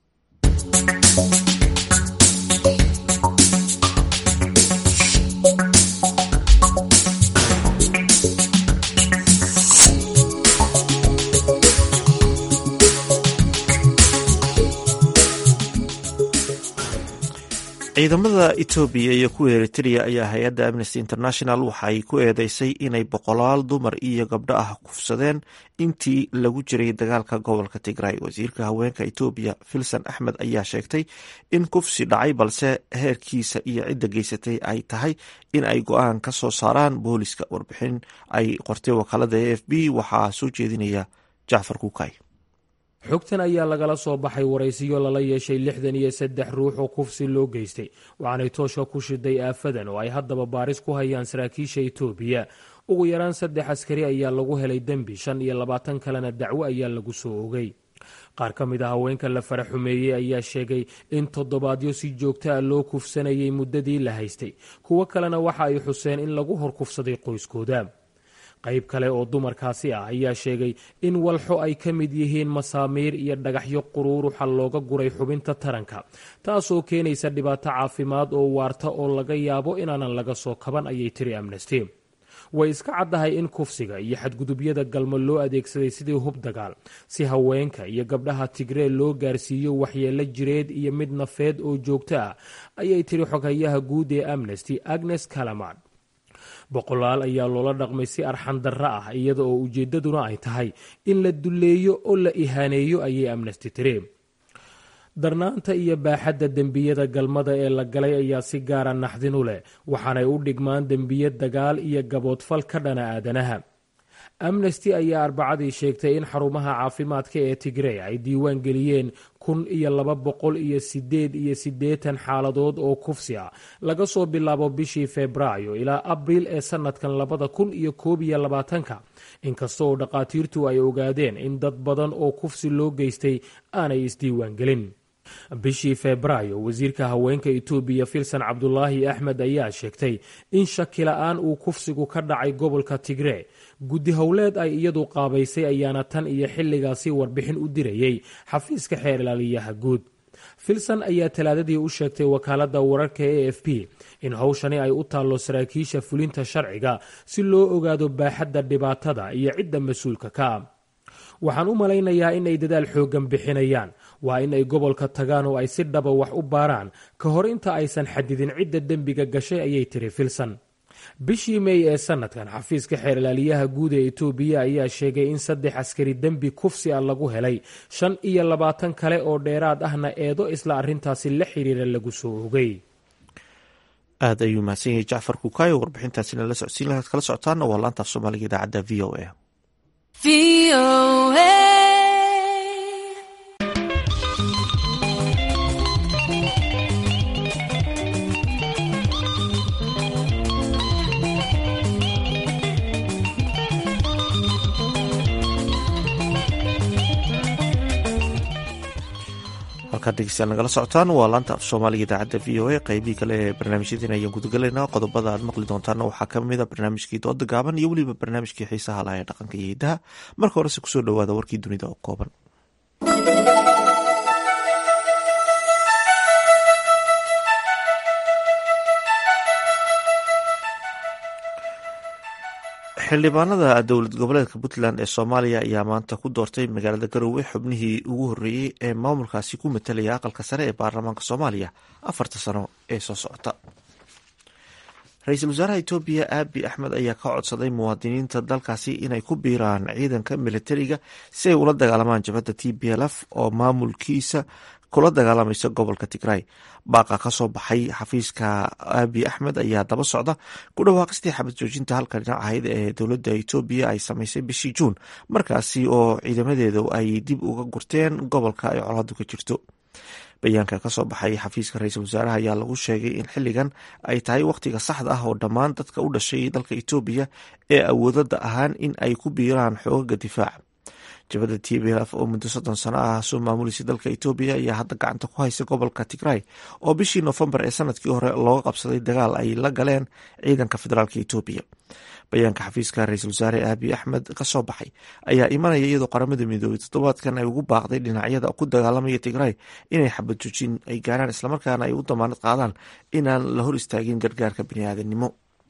ciidamada etoobiya iyo kuwa eritrea ayaa hay-adda amnesty international waxay ku eedeysay inay boqolaal dumar iyo gabdho ah kufsadeen intii lagu jiray dagaalka gobolka tigray wasiirka haweenka etoobiya filson axmed ayaa sheegtay in kufsi dhacay balse heerkiisa iyo cidda geysatay ay tahay in ay go-aan ka soo saaraan booliska warbixin ay qortay wakaalada a f b waxaa soo jeedinaya jacfar kuukay xogtan ayaa lagala soo baxay waraysiyo lala yeeshay lixdan iyo saddex ruux oo kufsi loo geystay waxaanay toosha ku shiday aafadan oo ay haddaba baaris ku hayaan saraakiisha etoobiya ugu yaraan saddex askari ayaa lagu helay dembi shan iyo labaatan kalena dacwo ayaa lagu soo ogay qaar ka mid a haweenka la fara xumeeyey ayaa sheegay in toddobaadyo si joogta a loo kufsanayay muddadii la haystay kuwo kalena waxa ay xuseen in lagu hor kufsaday qoyskooda qayb kale oo dumarkaasi ah ayaa sheegay in walxo ay ka mid yihiin masaamiir iyo dhagaxyo quruuruxa looga guray xubinta taranka taasoo keenaysa dhibaato caafimaad oo waarta oo laga yaabo inaanan laga soo kaban ayay tiri amnesty way iska caddahay in kufsiga iyo xadgudubyada galmo loo adeegsaday sidii hub dagaal si haweenka iyo gabdhaha tigree loo gaarsiiyo waxyeelo jireed iyo mid nafeed oo joogto ah ayay tiri xoghayaha guud ee amnesty agnes calamard boqolaal ayaa loola dhaqmay si arxan darro ah iyada oo ujeeddaduna ay tahay in la dulleeyo oo la ihaaneeyo ayay amnesty tiri darnaanta iyo baaxadda dembiyada galmada ee la galay ayaa si gaara naxdin u leh waxaanay u dhigmaan dembiye dagaal iyo gaboodfal ka dhana aadanaha amnesty ayaa arbacadii sheegtay in xarumaha caafimaadka ee tigrey ay diiwaan geliyeen kun iyo laba boqol iyo sideed iyo siddeetan xaaladood oo kufsi ah laga soo bilaabo bishii febraayo ilaa abriil ee sanadkan labada kun iyo koob iyo labaatanka inkasta oo dhakhaatiirtu ay ogaadeen in dad badan oo kufsi loo geystay aanay isdiiwaan gelin bishii febraayo wasiirka haweenka etoobiya filsan cabdulaahi axmed ayaa sheegtay in shaki la-aan uu kufsigu ka dhacay gobolka tigree guddi howleed ay iyadu qaabaysay ayaana tan iyo xilligaasi warbixin u dirayey xafiiska xeer ilaaliyaha guud filson ayaa talaadadii u sheegtay wakaaladda wararka e f p in howshani ay u taallo saraakiisha fulinta sharciga si loo ogaado baaxadda dhibaatada iyo cidda mas-uulka ka ah waxaan u malaynayaa in ay dadaal xooggan bixinayaan waa in ay gobolka tagaan oo ay si dhaba wax u baaraan ka hor inta aysan xadidin cidda dembiga gashay ayay tiri filson bishii mey ee sanadkan xafiiska xeer ilaaliyaha guud ee etoobiya ayaa sheegay in saddex askari dembi kufsi ah lagu helay shan iyo labaatan kale oo dheeraad ahna eedo isla arrintaasi la xiriira lagu soo ogay aad ayuu mahadsan yahay jacfar kuukaayo warbixintaasina la socodsiin lahaad kala socotaana waa laantaaf soomaaliga idaacadda v o a halkaad dhegeystayaal nagala socotaan waa laanta af soomaaliga idaacadda v o a qeybihii kale ee barnaamijyadiina ayaan gudagalaynaa qodobada aad maqli doontaana waxaa ka mid a barnaamijkii dooda gaaban iyo weliba barnaamijkii xiisaha laha ee dhaqanka iyo hidaha marka horese kusoo dhowaada warkii dunida oo kooban xildhibaanada dowlad goboleedka puntland ee soomaaliya ayaa maanta ku doortay magaalada garowe xubnihii ugu horreeyey ee maamulkaasi ku matalaya aqalka sare ee baarlamaanka soomaaliya afarta sano ee soo socota ra-iisul wasaaraha etoobiya aabi axmed ayaa ka codsaday muwaadiniinta dalkaasi inay ku biiraan ciidanka militariga si ay ula dagaalamaan jabhadda t b l f oo maamulkiisa kula dagaalamaysa gobolka tigray baaqa kasoo baxay xafiiska aabi axmed ayaa daba socda ku dhawaaqistii xabad joojinta halka dhinac ahayd ee dowladda etoobiya ay samaysay bishii juun markaasi oo ciidamadeedu ay dib uga gurteen gobolka ay colaadu ka jirto bayaanka kasoo baxay xafiiska ra-iisul wasaaraha ayaa lagu sheegay in xilligan ay tahay wakhtiga saxda ah oo dhammaan dadka u dhashay dalka etoobiya ee awoodada ahaan in ay ku biiraan xoogaga difaaca jabhadda t b lf oo muddo soddon sano ah soo maamulaysa dalka etoobiya ayaa hadda gacanta ku haysa gobolka tigray oo bishii noofembar ee sanadkii hore looga qabsaday dagaal ay la galeen ciidanka federaalk etoobiya bayaanka xafiiska ra-iisul wasaare aabi axmed kasoo baxay ayaa imanaya iyadoo qaramada midoobay toddobaadkan ay ugu baaqday dhinacyada ku dagaalamaya tigray inay xabad joojin ay gaaraan islamarkaana ay u damaanad qaadaan inaan la hor istaagin gargaarka biniaadanimo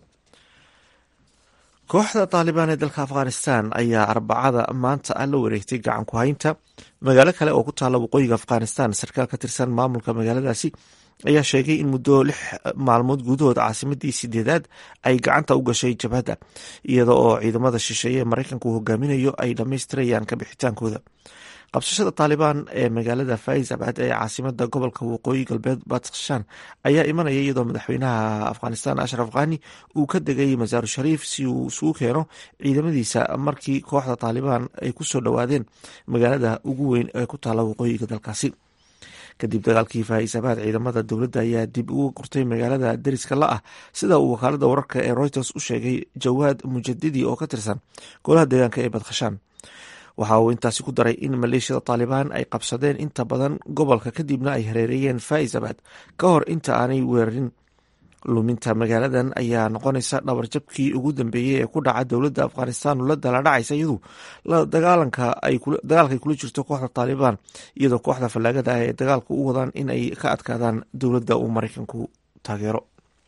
kooxda taalibaan ee dalka afghanistan ayaa arbacada maanta la wareegtay gacan ku haynta magaalo kale oo ku taalla waqooyiga afghanistan sarkaal ka tirsan maamulka magaaladaasi ayaa sheegay in muddo lix maalmood gudahood caasimadii sideedaad ay gacanta u gashay jabhadda iyada oo ciidamada shisheeye ee maraykanka uu hogaaminayo ay dhammaystirayaan ka bixitaankooda qabsashada taalibaan ee magaalada faizabad ee caasimada gobolka waqooyi galbeed badshan ayaa imanaya iyadoo madaxweynaha afghanistan ashraf khani uu ka degay masaaru shariif si uu isugu keeno ciidamadiisa markii kooxda taalibaan ay kusoo dhowaadeen magaalada ugu weyn ee ku taalla waqooyiga dalkaasi kadib dagaalkii faaisabaad ciidamada dowladda ayaa dib uga gurtay magaalada deriska la ah sida uu wakaalada wararka ee reuters u sheegay jawaad mujadidi oo ka tirsan golaha deegaanka ee badkhashaan waxa uu intaasi ku daray in maleeshiyada taalibaan ay qabsadeen inta badan gobolka kadibna ay hareereeyeen faizabad ka hor inta aanay weerarin luminta magaaladan ayaa noqonaysa dhabarjabkii ugu dambeeyey ee ku dhaca dowladda afghanistan oo la daladhacaysa iyadu dagaalka ay kula jirto kooxda taalibaan iyadoo kooxda fallaagada ah ee dagaalka u wadaan in ay ka adkaadaan dowladda uu maraykanku taageero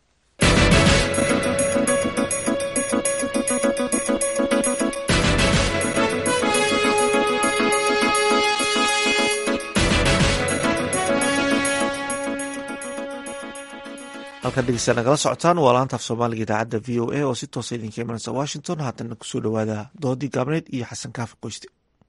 halkan dhegeysta nagala socotaan waa laanta af soomaaliga idaacadda v o a oo si toosa idinka imanaysa washington haatana kusoo dhowaada doodii gaabneed iyo xasan kaafi qoyste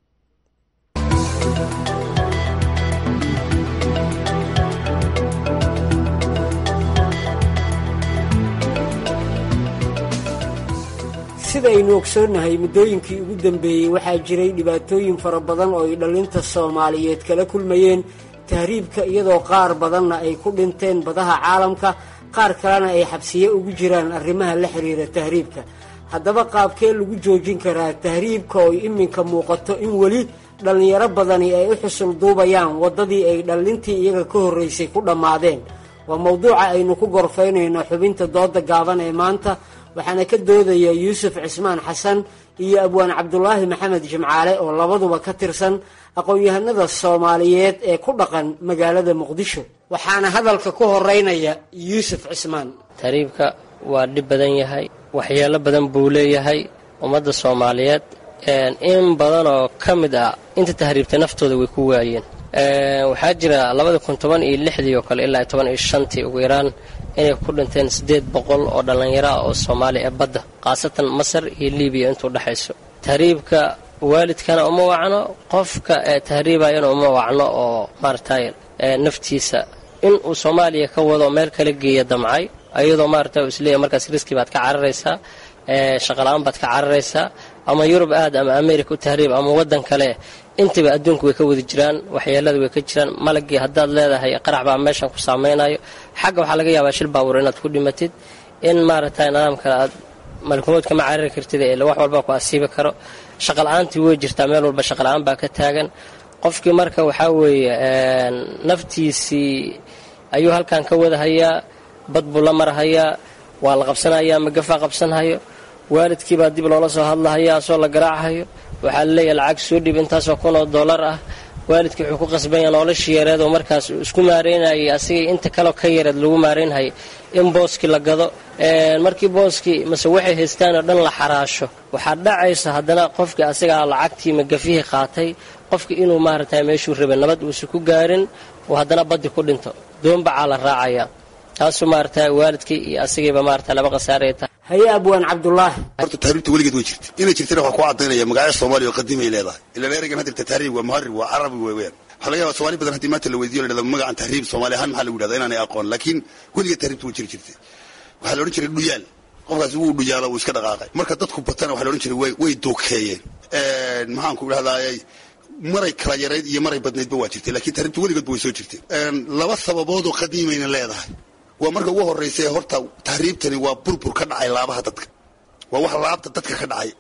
sidaynu ogsoonnahay muddooyinkii ugu dambeeyey waxaa jiray dhibaatooyin fara badan oo ay dhallinta soomaaliyeed kala kulmayeen tahriibka iyadoo qaar badanna ay ku dhinteen badaha caalamka qaar kalena ay xabsiye ugu jiraan arrimaha la xiriira tahriibka haddaba qaabkee lagu joojin karaa tahriibka oo iminka muuqato in weli dhallinyaro badani ay u xusul duubayaan waddadii ay dhallintii iyaga ka horraysay ku dhammaadeen waa mowduuca aynu ku gorfaynayno xubinta dooda gaaban ee maanta waxaana ka doodaya yuusuf cismaan xasan iyo abwaan cabdulaahi maxamed jimcaale oo labaduba ka tirsan aqoon-yahanada soomaaliyeed ee ku dhaqan magaalada muqdisho waxaana hadalka ku horeynaya yuusuf cismaan tahriibka waa dhib badan yahay waxyeelo badan buu leeyahay ummadda soomaaliyeed in badan oo ka mid ah inta tahriibtay naftooda way ku waayeen waxaa jira labada kun toban iyo lixdii oo kale ilaa toban iyo shantii ugu yaraan inay ku dhinteen siddeed boqol oo dhallinyaro ah oo soomaali ee badda khaasatan masar iyo libiya intuu dhexayso tahriibka waalidkana uma wacno qofka ee tahriibayana uma wacno oo maaragtay naftiisa in uu soomaaliya ka wado meel kala geeya damcay ayadoo maaragtay uu isleeyahy markaas riski baad ka cararaysaa shaqala-aan baad ka cararaysaa ama yurub aad ama america u tahriib ama waddan kale intaba adduunku way ka wada jiraan waxyeelada way ka jiraan malagii haddaad leedahay qarax baa meeshan ku saameynayo xagga waxaa laga yaabaa shil baawur inaad ku dhimatid in maaragtay nidaam kale aad malkumood kama carari kartid ee wax walba ku asiibi karo shaqala-aantii way jirtaa meel walba shaqala-aan baa ka taagan qofkii marka waxaa weeye naftiisii ayuu halkan ka wadahayaa bad buu la marhayaa waa la qabsanayaa magafaa qabsanhayo waalidkiibaa dib loola soo hadlahaya asoo la garaachayo waxaa laleeyahay lacag soo dhib intaasoo kun oo dollar ah waalidkii wuxuu ku qasbanya noloshii yareed oo markaas isku maareynayay asigay inta kaleo ka yareed lagu maareynhayay in booskii la gado markii booskii mase waxay haystaan oo dhan la xaraasho waxaa dhacaysa haddana qofkii asigaa lacagtii magafihii qaatay qofkii inuu maaragtay meeshuu rabay nabad uusa ku gaarin oo haddana baddi ku dhinto doonbacaa la raacaya taasuu maarata waalidkii iyo asigayba maarata laba khasaaraya tahay haye abwaan cabdulaahi horta tahriibta weligeed way jirta inay jirtana waxaa ku cadaynaya magacyo soomaaliya oo qadiimay leedahay ilaan ereygan hadirta tahriib waa muharib waa carabi wey weyaan waxaa laga yaba somaali badan haddii maanta la weydiyo la dhahdo magacan tahriib soomaali ahaan maxaa lagu yidhahda inaanay aqoon laakiin weligeed tahriibta way jiri jirtay waxaa la odhan jiray dhuyaal qofkaasi wuu dhuyaalo wuu iska dhaqaaqay marka dadku batana waxaa la odhan jiray way duukeeyeen maxaan ku idhahdaayay maray kala yarayd iyo maray badnaydba waa jirtay lakiin tahriibta weligeedba way soo jirtay laba sababood oo qadiimayna leedahay waa marka ugu horraysa horta tahriibtani waa burbur ka dhacay laabaha dadka waa wax laabta dadka ka dhacay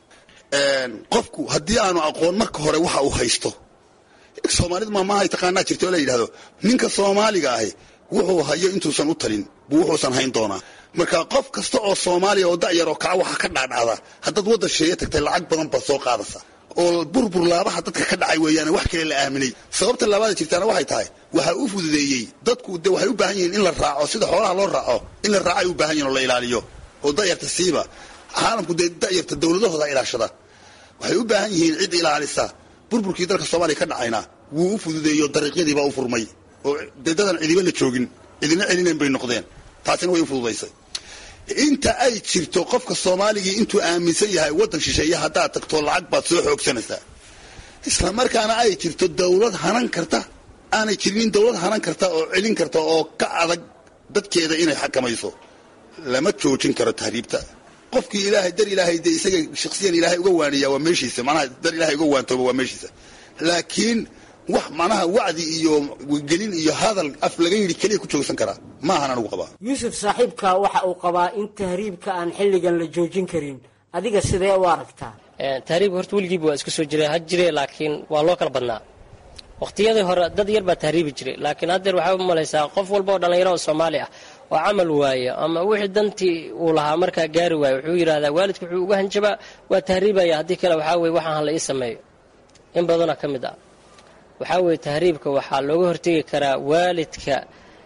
qofku haddii aanu aqoon marka hore waxa uu haysto soomaalida maamahay taqaanaa jirta oo la yidhahdo ninka soomaaliga ahi wuxuu hayo intuusan u talin buu wuxuusan hayn doonaa marka qof kasta oo soomaaliya oo da'yar oo kaca waxa ka dhaadhacda haddaad waddan sheeye tagtay lacag badan baad soo qaadaysa oo burbur laabaha dadka ka dhacay weeyaane wax kale la aaminay sababta laabaada jirtaana waxay tahay waxaa u fududeeyey dadku de waxay u baahan yihiin in la raaco sida xoolaha loo raaco in la raaco ay u baahan yihin oo la ilaaliyo oo da'yarta siiba caalamku dee da'yarta dowladahooda ilaashada waxay u baahan yihiin cid ilaalisa burburkii dalka soomaaliya ka dhacayna wuu u fududeeyo dariiqyadiibaa u furmay oo dee dadan cidiba la joogin cidina celinayn bay noqdeen taasina way u fududaysay inta ay jirto qofka soomaaligii intuu aaminsan yahay waddan shisheeye haddaad tagto lacag baad soo xoogsanaysaa isla markaana ay jirto dawlad hanan karta aanay jirinin dawlad hanan karta oo celin karta oo ka adag dadkeeda inay xakamayso lama joojin karo tahriibta qofkii ilaahay dar ilaahay dee isaga shaksiyan ilaahay uga waaniyaa waa meeshiisa manaha dar ilaahay uga waantooba waa meeshiisa laakiin wax macnaha wacdi iyo gelin iyo hadal af laga yidhi keliya ku joogsan karaa maahan anugu qabaa yuusuf saaxiibka waxa uu qabaa in tahriibka aan xilligan la joojin karin adiga sidee u aragtaa tahriibka horta weligiiba waa iska soo jira ha jire laakiin waa loo kala badnaa waqtiyadii hore dad yar baa tahriibi jiray laakiin haddeer waxaa u malaysaa qof walba oo dhallinyaro oo soomaali ah oo camal waaya ama wixii dantii uu lahaa markaa gaari waaya wuxuu yidhahdaa waalidku wuxuu uga hanjabaa waa tahriibaya haddii kale waxaa weye waxaan hala ii sameeyo in badanoo ka mid ah waxaa weeye tahriibka waxaa looga hortegi karaa waalidka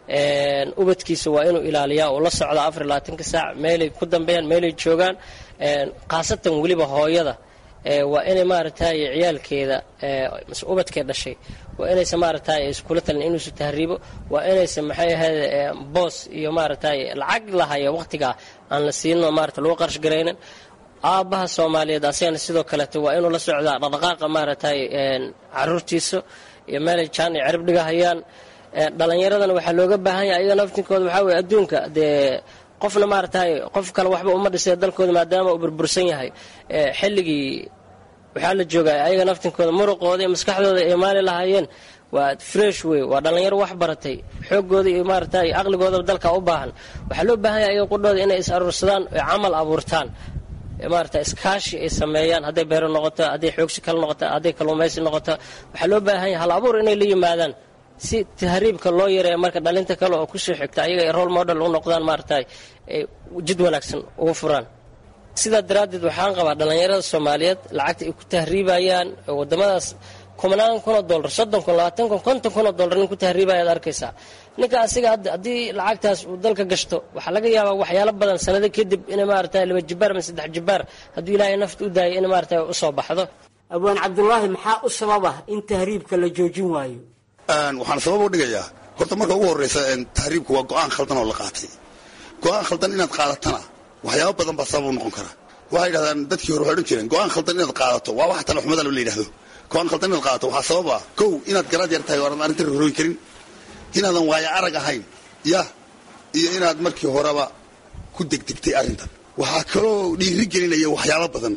ubadkiisa waa inuu ilaaliyaa oo la socda afar iyo labaatanka saac meelay ku dambeeyaan meelay joogaan khaasatan weliba hooyada waa inay maaragtay ciyaalkeeda mase ubadkee dhashay waa inaysan maaragtay iskula talin inuusu tahriibo waa inaysan maxay ahayd boos iyo maaragtay lacag lahaya waqtigaa aan la siino maarata lagu qarash garaynin aabbaha soomaaliyeed asigana sidoo kaleeto waa inuu la socdaa dhaqdhaqaaqa maaragtay caruurtiisa iyo meelay jaan ay cirib dhigahayaan dhallinyaradana waxaa looga baahan yahay ayaga naftinkooda waxaa weye adduunka dee qofna maaragtay qof kale waxba uma dhisay dalkooda maadaama uu burbursan yahay xilligii waxaa la joogaa ayaga naftinkooda muruqooda iyo maskaxdooda ay maali lahaayeen waa fresh wey waa dhallinyaro wax baratay xoogooda iyo maaragtay aqligoodaba dalka u baahan waxaa loo baahan yahay ayaga qudhooda inay is aruursadaan oy camal abuurtaan maarata iskaashi ay sameeyaan hadday beero noqoto hadday xoogsi kale noqoto hadday kalluumaysi noqoto waxaa loo baahan yahay hal abuur inay la yimaadaan si tahriibka loo yareeya marka dhalinta kale oo kusoo xigta ayaga ay role model u noqdaan maaragtay ay jid wanaagsan ugu furaan sidaa daraaddeed waxaan qabaa dhallinyarada soomaaliyeed lacagta ay ku tahriibayaan wadamadaas kumanaan kunoo dollar soddon kun labaatan kun konton kunoo dollar nin ku tahriibaya ad arkaysaa ninka asiga haddii lacagtaas uu dalka gashto waxaa laga yaabaa waxyaalo badan sanado kadib inay maaragtay laba jibaar ama saddex jibaar hadduu ilaahay nafta u daayay inay maaragtay usoo baxdo abwaan cabdulaahi maxaa u sababa in tahriibka la joojin waayo waxaan sabab u dhigayaa horta marka ugu horreysa tahriibku waa go-aan khaldan oo la qaatay go-aan khaldan inaad qaadatana waxyaaba badan baa sabab u noqon kara waxay yidhahdaan dadkii hore waxay odhan jireen go-aan khaldan inaad qaadato waa wax talaxumada la yidhahdo go-aan khaldan inaad qaadato waxaa sabab ah kow inaad garaad yar tahay oo aanad arrinta rorooyin karin inaadan waayo arag ahayn yah iyo inaad markii horeba ku degdegtay arrintan waxaa kaloo dhiiri gelinaya waxyaabo badan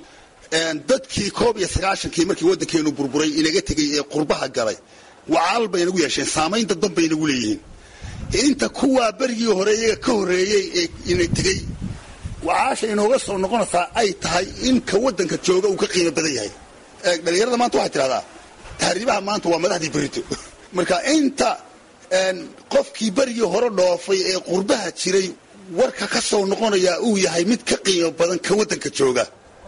dadkii koob iyo sagaashankii markii waddankeenu burburay inaga tegay ee qurbaha galay wacaal bay nagu yeesheen saamayn dadban bay nagu leeyihiin inta kuwaa berigii hore iyaga ka horreeyey ee ina tegey wacaasha inooga soo noqonaysaa ay tahay in ka waddanka jooga uu ka qiimo badan yahay dhalinyarada maanta waxay tidhahdaa tahriibaha maanta waa madaxdii berito marka inta qofkii berigii hore dhoofay ee qurbaha jiray warka ka soo noqonayaa uu yahay mid ka qiimo badan ka waddanka jooga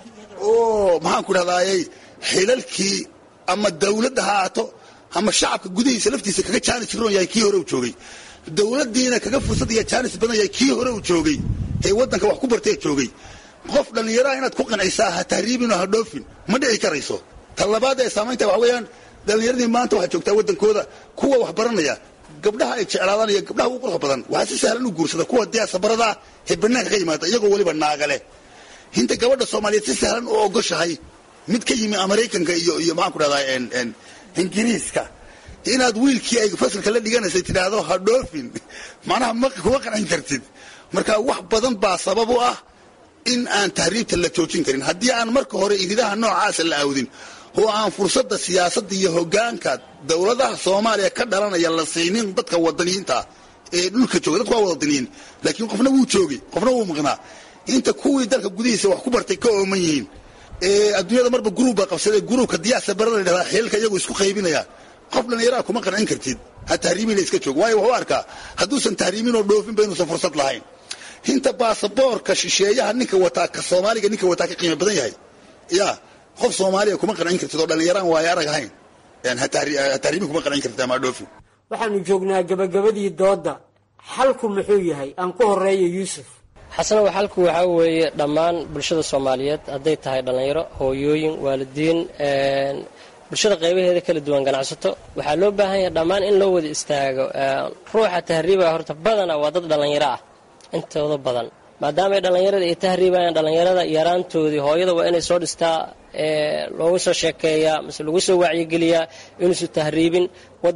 oo maxaan ku dhahdaayey xilalkii ama dawladda ha aato ama shacabka gudihiisa laftiisa kaga jaanis roon yahay kii hore uu joogay dawladdiina kaga fursad iyo jaanis badan yahay kii hore uu joogay ee waddanka wax ku bartee joogay qof dhallinyaraha inaad ku qancaysaa ha tahriibinoo ha dhoofin ma dhici karayso ta labaad ee saamaynta waxa weeyaan dhallinyaradii maanta waxaa joogtaa waddankooda kuwa wax baranaya gabdhaha ay jeclaadaan iyo gabdhaha ugu quruxda badan waxaa si sahlan u guursada kuwa diyaasabarada ah ee banaanka ka yimaada iyagoo weliba naagale hinta gabadha soomaaliyeed si sahlan u ogoshahay mid ka yimi maraykanka iyo iyo maxaan ku dhahdaa ingiriiska inaad wiilkii ay fasalka la dhiganaysay tidhaahdo ha dhoofin macnaha ma kuma qancin kartid marka wax badan baa sabab u ah in aan tahriibta la joojin karin haddii aan marka hore iridaha noocaasa la aawdin oo aan fursadda siyaasadda iyo hogaanka dowladaha soomaaliya ka dhalanaya la siinin dadka wadaniyiinta ee dhulka jooga dadku waa wadaniyiin laakiin qofna wuu joogay qofna wuu maqnaa inta kuwii dalka gudihiisa wax ku bartay ka ooman yihiin ee adduunyada marba gruub baa qabsaday gruubka diyaasa barada la dhahdaa xilalka iyagu isku qaybinaya qof dhallinyaraha kuma qancin kartid ha tahriibina iska joog waayo wuxuu arkaa hadduusan tahriibin oo dhoofinba inuusan fursad lahayn hinta baasaboorka shisheeyaha ninka wataa ka soomaaliga ninka wataa ka qiimo badan yahay ya qof soomaaliya kuma qancin kartid oo dhallinyaraan waayo arag ahayn ha tahriibin kuma qancin kartid ama dhoofin waxaanu joognaa gabagabadii doodda xalku muxuu yahay aan ku horeeyo yuusuf xasanow xalku waxaa weeye dhammaan bulshada soomaaliyeed hadday tahay dhallinyaro hooyooyin waalidiin bulshada qaybaheeda kala duwan ganacsato waxaa loo baahan yahay dhammaan in loo wada istaago ruuxa tahriiba horta badana waa dad dhallinyaro ah intooda badan maadaama ay dhallinyarada ay tahriibayaan dhallinyarada yaraantoodii hooyada waa inay soo dhistaa loogu soo sheekeeyaa mase lagu soo wacyigeliyaa inuusu tahriibin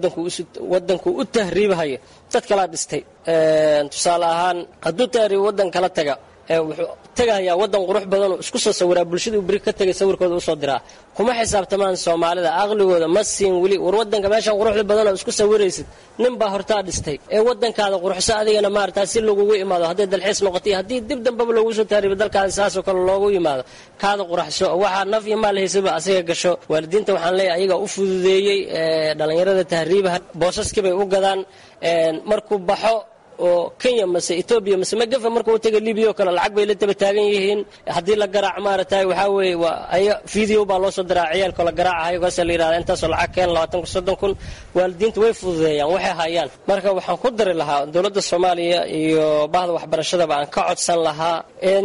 wadanku u tahriibahayo dad kalaa dhistay tusaale ahaan hadduu tahriib wadan kala taga wuxuu tegahayaa wadan qurux badanoo isku soo sawiraa bulshadii beri ka tegay sawirkooda usoo diraa kuma xisaabtamaan soomaalida aqligooda ma siin weli war wadanka meeshan quruxda badanoo isku sawiraysid nin baa hortaa dhistay ee wadankaada quruxso adigana maarata si lagugu imaado hadday dalxiis noqotay haddii dib dambaba loogu soo tahriibo dalkaada saasoo kale loogu yimaado kaada quraxso waxaa naf iyo maal haysaba asiga gasho waalidiinta waxaan leeyahay ayagaa u fududeeyey dhallinyarada tahriibaha boosaskibay u gadaan markuu baxo oo kenya mase etoobiya mase magafa marka u taga libiya oo kale lacag bay la daba taagan yihiin haddii la garaac maaragtay waxaa weeye waa aya video baa loo soo diraa ciyaalkoo la garaacahayo kaasa la yidhahda intaasoo lacag keen labaatan kun soddon kun waalidiinta way fududeeyaan waxay hayaan marka waxaan ku dari lahaa dowladda soomaaliya iyo bahda waxbarashadaba aan ka codsan lahaa in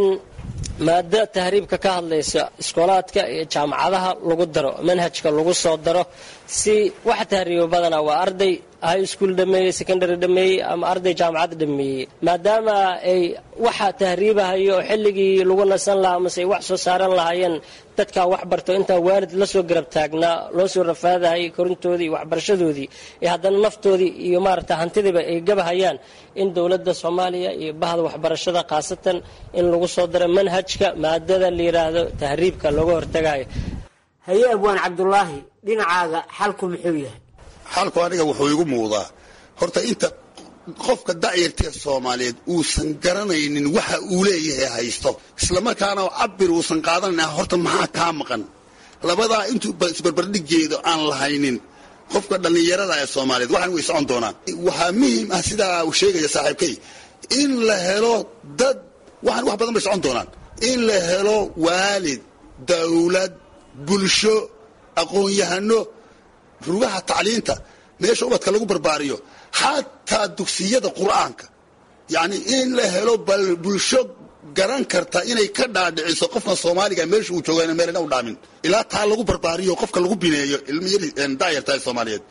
maada tahriibka ka hadlaysa iskoolaadka iyo jaamacadaha lagu daro manhajka lagu soo daro si waxa tahriiba badanaa waa arday high school dhameeyey secondary dhameeyey ama arday jaamacad dhameeyey maadaama ay waxa tahriibahayo oo xilligii lagu nasan lahaa mase ay wax soo saaran lahaayeen dadkaa wax barto intaa waalid la soo garab taagnaa loo soo rafaadahayay korintoodii iyo waxbarashadoodii ee haddana naftoodii iyo maaragta hantidiiba ay gabahayaan in dowladda soomaaliya iyo bahda waxbarashada khaasatan in lagu soo daro manhajka maadada la yidhaahdo tahriibka looga hortagayo haye abwaan cabdulaahi dhinacaaga xalku muxuu yahay xalku aniga wuxuu igu muuqdaa horta inta qofka da'yartee soomaaliyeed uusan garanaynin waxa uu leeyahay haysto islamarkaana cabir uusan qaadanayn horta maxaa kaa maqan labadaa intuu isbarbardhigeedo aan lahaynin qofka dhallinyarada ee soomaaliyeed waxaan way socon doonaan waxaa muhiim ah sidaa uu sheegaya saaxiibkay in la helo dad waxaan wax badan bay socon doonaan in la helo waalid dawlad bulsho aqoon-yahano rugaha tacliinta meesha ubadka lagu barbaariyo xataa dugsiyada qur'aanka yacni in la helo bal bulsho garan karta inay ka dhaadhiciso qofkan soomaaliga meesha uu jooga ina meelna u dhaamin ilaa taa lagu barbaariyo qofka lagu bineeyo ilmiyari daayarta ee soomaaliyeed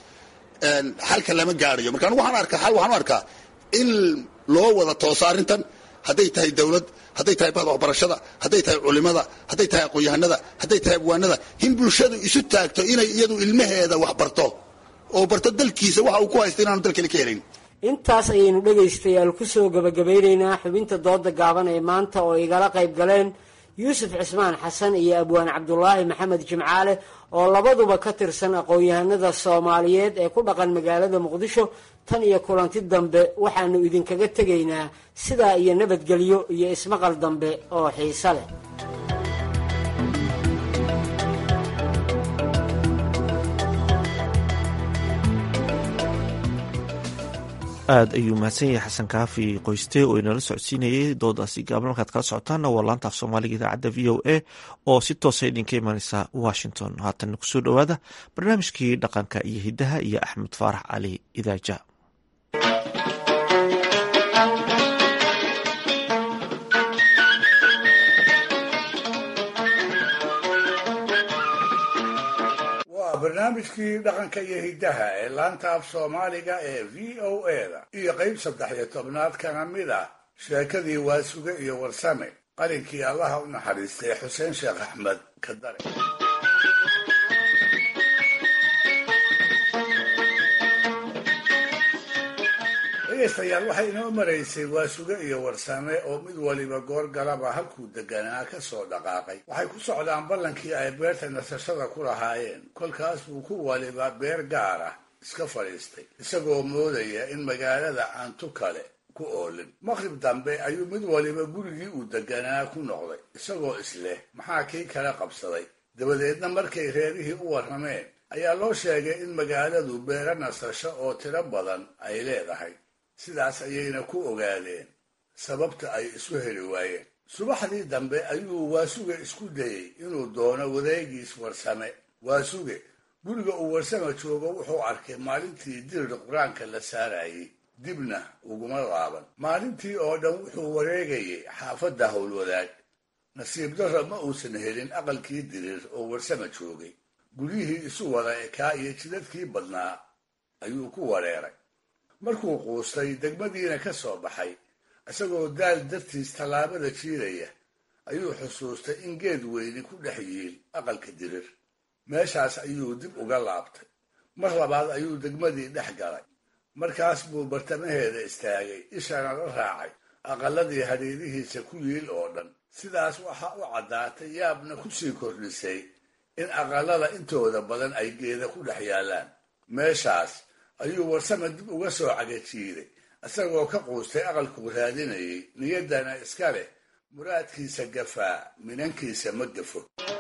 xalka lama gaadhayo marka anigu waxaan arkaa xal waxaan u arkaa in loo wada tooso arrintan hadday tahay dawlad hadday tahay bahda waxbarashada hadday tahay culimada hadday tahay aqoon-yahanada hadday tahay abwaanada in bulshadu isu taagto inay iyadu ilmaheeda wax barto oo barto dalkiisa waxa uu ku haysta inaanu dalkale ka helayn intaas ayaynu dhegaystayaal kusoo gabagabeynaynaa xubinta dooda gaaban ee maanta oo igala qayb galeen yuusuf cismaan xasan iyo abwaan cabdulaahi maxamed jimcaale oo labaduba ka tirsan aqoon-yahanada soomaaliyeed ee ku dhaqan magaalada muqdisho tan iyo kulanti dambe waxaanu idinkaga tegaynaa sidaa iyo nabadgelyo iyo ismaqal dambe oo xiise leh aada ayuu mahadsan yahay xasan kaafi qoyste oo inala socodsiinayay doodaasi gaaban markaad kala socotaanna waa laanta af soomaaliga idaacadda v o a oo si toosa idinka imaneysa washington haatan kusoo dhowaada barnaamijkii dhaqanka iyo hiddaha iyo axmed faarax cali idaaja waa barnaamijkii dhaqanka iyo hiddaha ee laanta af soomaaliga ee v o a-da iyo qeyb saddex iyo tobnaad kana mid ah sheekadii waasuge iyo warsame qalinkii allaha u naxariistay xuseen sheekh axmed kadare dhegaystayaal waxay inoo maraysay waasuge iyo warsame oo mid waliba goor galaba halkuu deganaa ka soo dhaqaaqay waxay ku socdaan ballankii ay beerta nasashada ku lahaayeen kolkaas buu ku waliba beer gaar ah iska fadhiistay isagoo moodaya in magaalada aan tu kale ku oolin maqrib dambe ayuu mid waliba gurigii uu deganaa ku noqday isagoo isleh maxaa kii kala qabsaday dabadeedna markay reerihii u warrameen ayaa loo sheegay in magaaladu beero nasasho oo tiro badan ay leedahay sidaas ayayna ku ogaadeen sababta ay isu heli waayeen subaxdii dambe ayuu waasuge isku dayey inuu doono wadeegiis warsame waasuge guriga uu warsame joogo wuxuu arkay maalintii dirir qur-aanka la saarayey dibna uguma laaban maalintii oo dhan wuxuu wareegayay xaafadda howlwadaag nasiib darro ma uusan helin aqalkii dirir oo warsame joogay guryihii isu wada ekaa iyo jidadkii badnaa ayuu ku wareeray markuu quustay degmadiina ka soo baxay isagoo daal dartiis tallaabada jiidaya ayuu xusuustay in geed weyni ku dhex yiil aqalka dirir meeshaas ayuu dib uga laabtay mar labaad ayuu degmadii dhex galay markaas buu bartamaheeda istaagay ishana la raacay aqaladii hadhiirihiisa ku yiil oo dhan sidaas waxaa u caddaatay yaabna kusii kordhisay in aqalada intooda badan ay geeda ku dhex yaallaan meeshaas ayuu warsame dib uga soo cagajiiday isagoo ka quustay aqalkuu raadinayay niyaddana iska leh muraadkiisa gafaa minankiisa ma gafo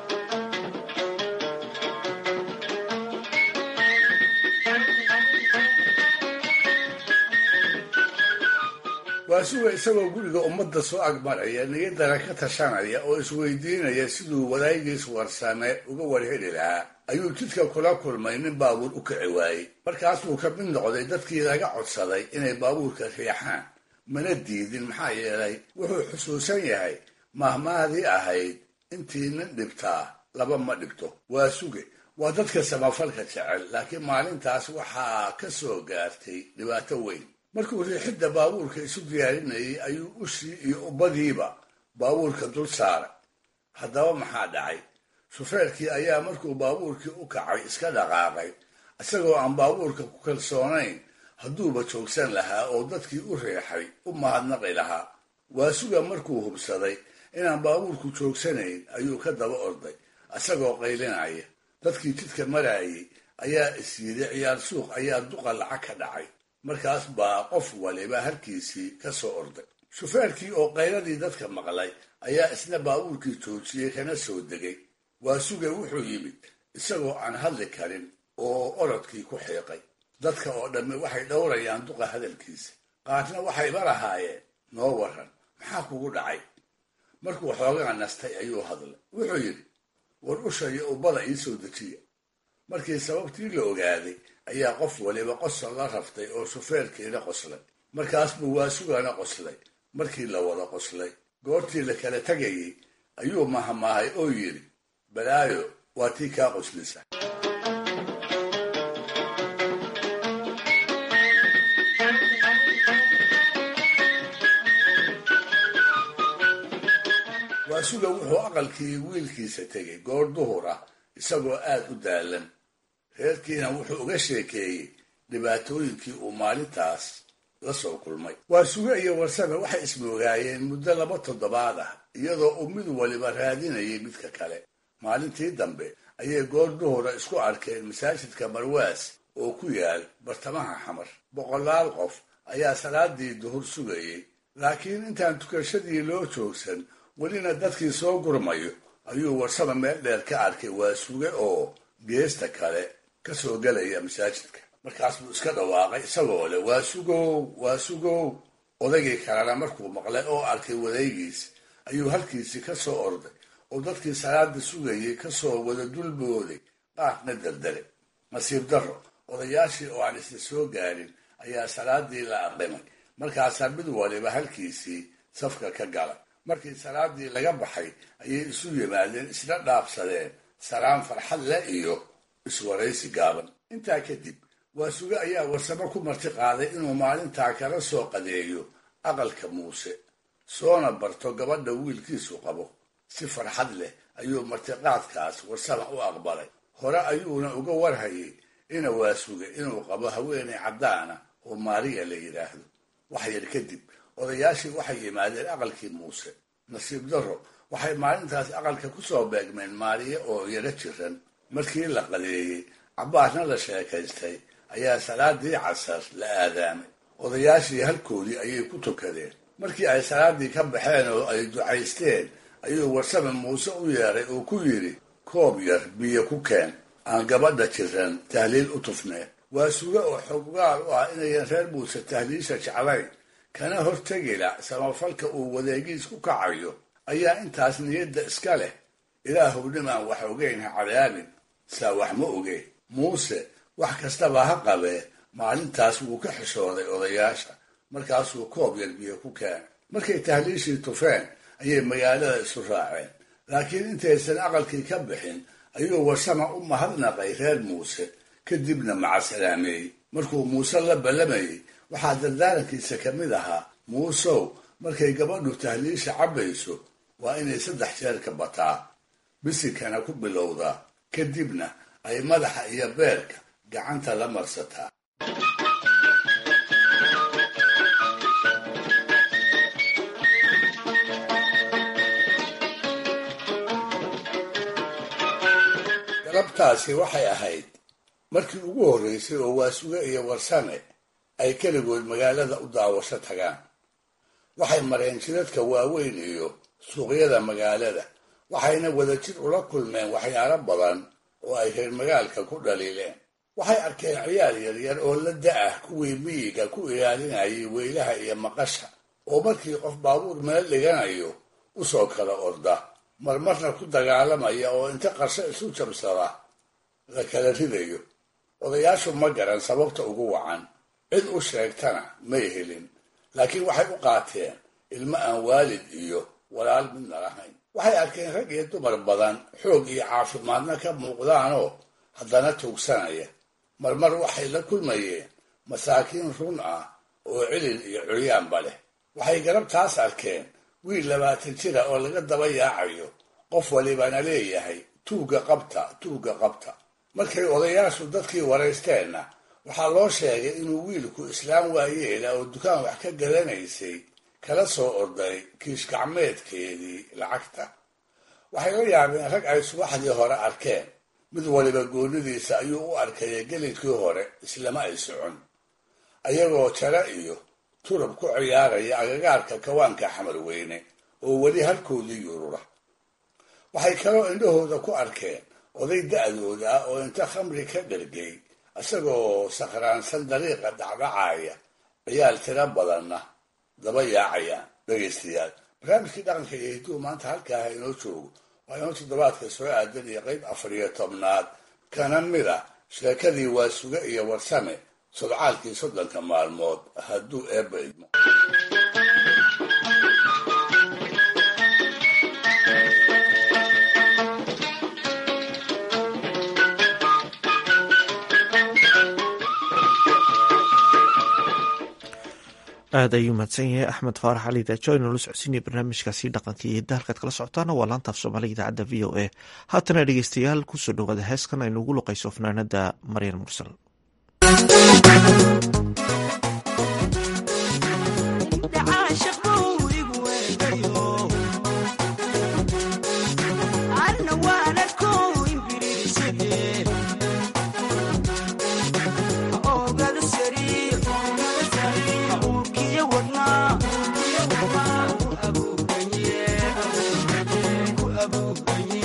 waasuga isagoo guriga ummadda soo agmaraya niyaddana ka tashanaya oo isweydiinaya siduu wadaagiis warsame uga warheli lahaa ayuu jidka kula kulmay nin baabuur u kici waayey markaas buu ka mid noqday dadkii laga codsaday inay baabuurka riixaan mana diidin maxaa yeelay wuxuu xusuusan yahay mahmaadii ahayd intii nin dhibtaa laba ma dhibto waa suge waa dadka samafalka jecel laakiin maalintaas waxaa ka soo gaartay dhibaato weyn markuu riixidda baabuurka isu diyaarinayay ayuu ushii iyo ubbadiiba baabuurka dul saaray haddaba maxaa dhacay shufeerkii ayaa markuu baabuurkii u kacay iska dhaqaaqay isagoo aan baabuurka ku kalsoonayn hadduuba joogsan lahaa oo dadkii u riixay u mahadnaqi lahaa waasuga markuu hubsaday inaan baabuurku joogsanayn ayuu ka daba orday isagoo qaylinaya dadkii jidka maraayay ayaa is yidhi ciyaar suuq ayaa duqa lacag ka dhacay markaas baa qof waliba harkiisii ka soo orday shufeerkii oo qayladii dadka maqlay ayaa isna baabuurkii joojiyey kana soo degay waasuge wuxuu yimid isagoo aan hadli karin oo orodkii ku xiiqay dadka oo dhammi waxay dhowrayaan duqa hadalkiisa qaarna waxayba lahaayeen noo waran maxaa kugu dhacay markuu xoogaa nastay ayuu hadlay wuxuu yidhi war usha iyo ubbada ii soo dejiya markii sababtii la ogaaday ayaa qof waliba qosol la raftay oo shufeerkiina qoslay markaas buu waasugana qoslay markii la wada qoslay goortii la kala tegayay ayuu mahmaahay oo yidhi balaayo waa tii kaa qoslisa waasuga wuxuu aqalkii wiilkiisa tegay goor duhur ah isagoo aad u daalan reerkiina wuxuu uga sheekeeyey dhibaatooyinkii uu maalintaas la soo kulmay waasuge iyo warsame waxay ismoogaayeen muddo laba toddobaad ah iyadoo uu mid waliba raadinayay midka kale maalintii dambe ayay goor duhura isku arkeen masaajidka marwaas oo ku yaal bartamaha xamar boqolaal qof ayaa salaadii duhur sugayey laakiin intaan tukashadii loo joogsan welina dadkii soo gurmayo ayuu warsame meel dheer ka arkay waasuge oo geesta kale ka soo gelaya masaajidka markaas buu iska dhawaaqay isagoo leh waa sugow waa sugow odaygii kalena markuu maqlay oo arkay wadaygiis ayuu halkiisii ka soo orday oo dadkii salaada sugayay kasoo wada dulbooday qaarna daldalay nasiib darro odayaashii oo aan isla soo gaarin ayaa salaadii la aqrimay markaasaa mid waliba halkiisii safka ka galay markii salaadii laga baxay ayay isu yimaadeen isla dhaafsadeen salaan farxad leh iyo iswaraysi gaaban intaa kadib waa suge ayaa warsamo ku marti qaaday inuu maalintaa kala soo qadeeyo aqalka muuse soona barto gabadha wiilkiisu qabo si farxad leh ayuu martiqaadkaas warsama u aqbalay hore ayuuna uga warhayay ina waa suge inuu qabo haweenay caddaana oo maariya la yidhaahdo wax yar kadib odayaashii waxay yimaadeen aqalkii muuse nasiib darro waxay maalintaas aqalka ku soo beegmeen maariya oo yaro jiran markii la qadeeyey cabbaasna la sheekaystay ayaa salaadii casar la aadaamay odayaashii halkoodii ayay ku tukadeen markii ay salaadii ka baxeen oo ay ducaysteen ayuu warsame muuse u yeeray oo ku yidhi koob yar biyo ku keen aan gabadha jiran tahliil u tufneen waa suge oo xoggaal u ah inayan reer muuse tahliisha jeclayn kana hortegila samafalka uu wadeegiis ku kacayo ayaa intaas niyadda iska leh ilaahuw nimaan wax ogeyn ha cadaabin saa wax ma ogeen muuse wax kastaba ha qabee maalintaas wuu ka xishooday odayaasha markaasuu koob yar biyo ku keenay markay tahliishii tufeen ayay magaalada isu raaceen laakiin intaysan aqalkii ka bixin ayuu warsama u mahadnaqay reer muuse kadibna macasalaameeyey markuu muuse la ballamayey waxaa dardaarankiisa ka mid ahaa muusow markay gabadhu tahliisha cabbayso waa inay saddex jeer ka bataa bisinkana ku bilowdaa kadibna ay madaxa iyo beerka gacanta la marsataa galabtaasi waxay ahayd markii ugu horreysay oo waasuge iyo warsame ay keligood magaalada u daawasho tagaan waxay mareen jidadka waaweyn iyo suuqyada magaalada waxayna wadajir ula kulmeen waxyaalo badan oo ay reer magaalka ku dhaliileen waxay arkeen ciyaal yaryar oo la da-ah kuwii miyiga ku ilaalinayay weylaha iyo maqasha oo markii qof baabuur meel dhiganayo usoo kala orda marmarna ku dagaalamaya oo inta qarsho isu jabsada la kala ridayo odayaashu ma garan sababta ugu wacan cid u sheegtana may helin laakiin waxay u qaateen ilmo aan waalid iyo walaal midna lahayn waxay arkeen rag iyo dumar badan xoog iyo caafimaadna ka muuqdaanoo haddana tuugsanaya marmar waxay la kulmayeen masaakiin run ah oo cilil iyo curyaanba leh waxay garabtaas arkeen wiil labaatan jira oo laga daba yaacayo qof walibana leeyahay tuugga qabta tuugga qabta markay odayaashu dadkii waraysteenna waxaa loo sheegay inuu wiilku islaam waayeela oo dukaan wax ka gadanaysay kala soo orday kiish gacmeedkeedii lacagta waxay la yaabeen rag ay subaxdii hore arkeen mid waliba goonidiisa ayuu u arkaya gelinkii hore islama ay socon ayagoo jare iyo turub ku ciyaaraya agagaarka kawaanka xamar weyne oo weli halkoodii yurura waxay kaloo indhahooda ku arkeen oday da-dooda ah oo inta khamri ka dhergay isagoo sakhraansan dariiqa dhacdhacaya ciyaal tiro badanna daba yaacayaan dhegaystayaal barnaamijkii dhaqanka iyo hiduhu maanta halkaaha inoo joogo waa inoo toddobaadka soo aadan iyo qayb afar iyo tobnaad kana mid a sheekadii waasuge iyo warsame sodcaalkii soddonka maalmood hadduu eebba idmo aad ayuu mahadsan yahay axmed faarax cali daajo inoola socodsiinaya barnaamijkaasi dhaqanka iyo hidda halkaad kala socotaana waa laantaaf soomaaliga idaacadda v o a haatana dhegeystayaal kusoo dhawaada heeskan aynu ugu luqayso fanaanada maryan mursal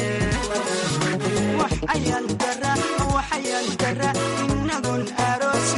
waxayaan dara inagun aroos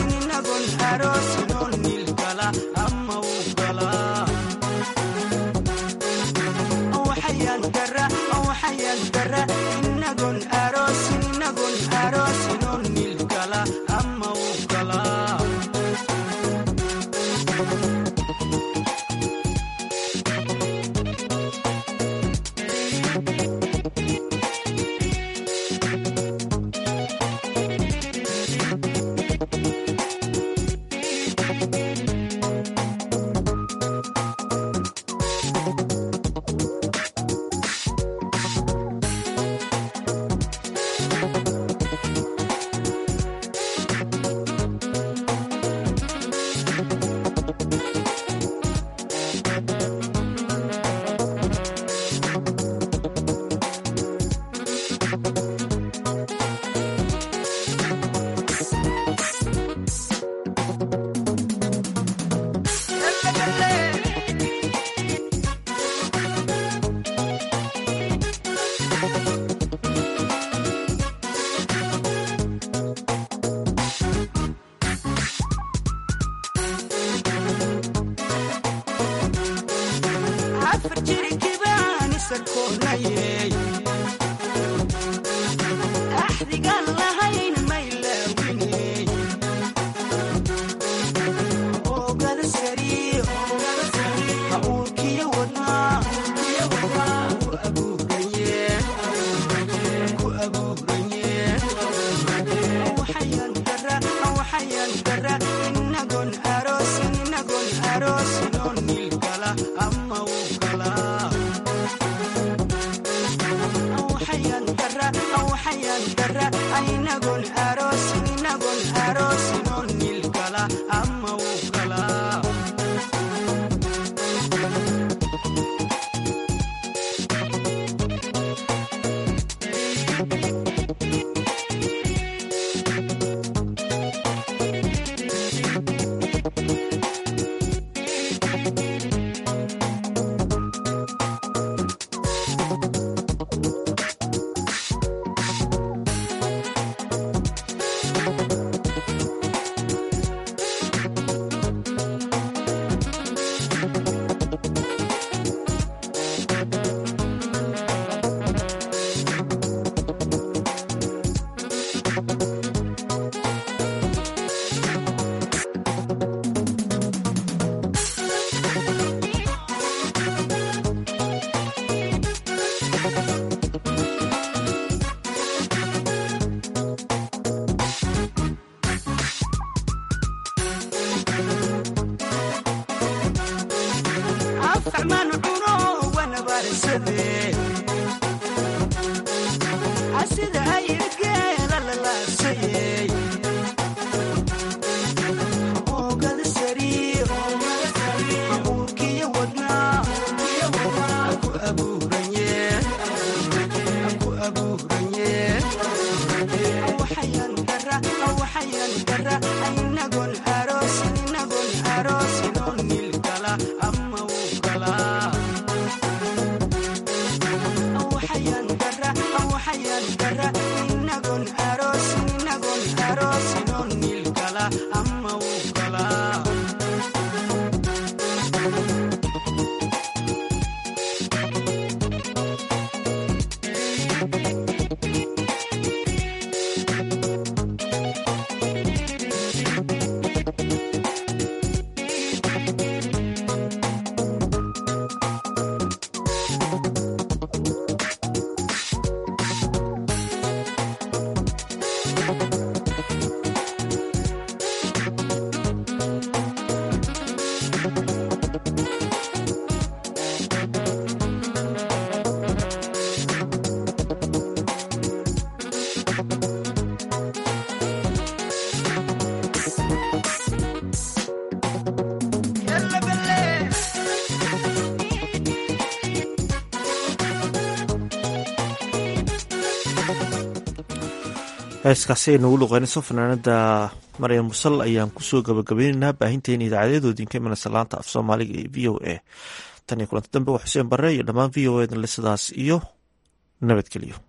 heeskaasi ay nagu luqeynayso fanaanada maryam musal ayaan kusoo gabagabeyneynaa baahinteena idaacadeedoodinka imanaysa laanta af soomaaliga ee v o a tan iyo kulanti dambe waa xuseen bare iyo dhammaan v o edan le sidaas iyo nabadgelyo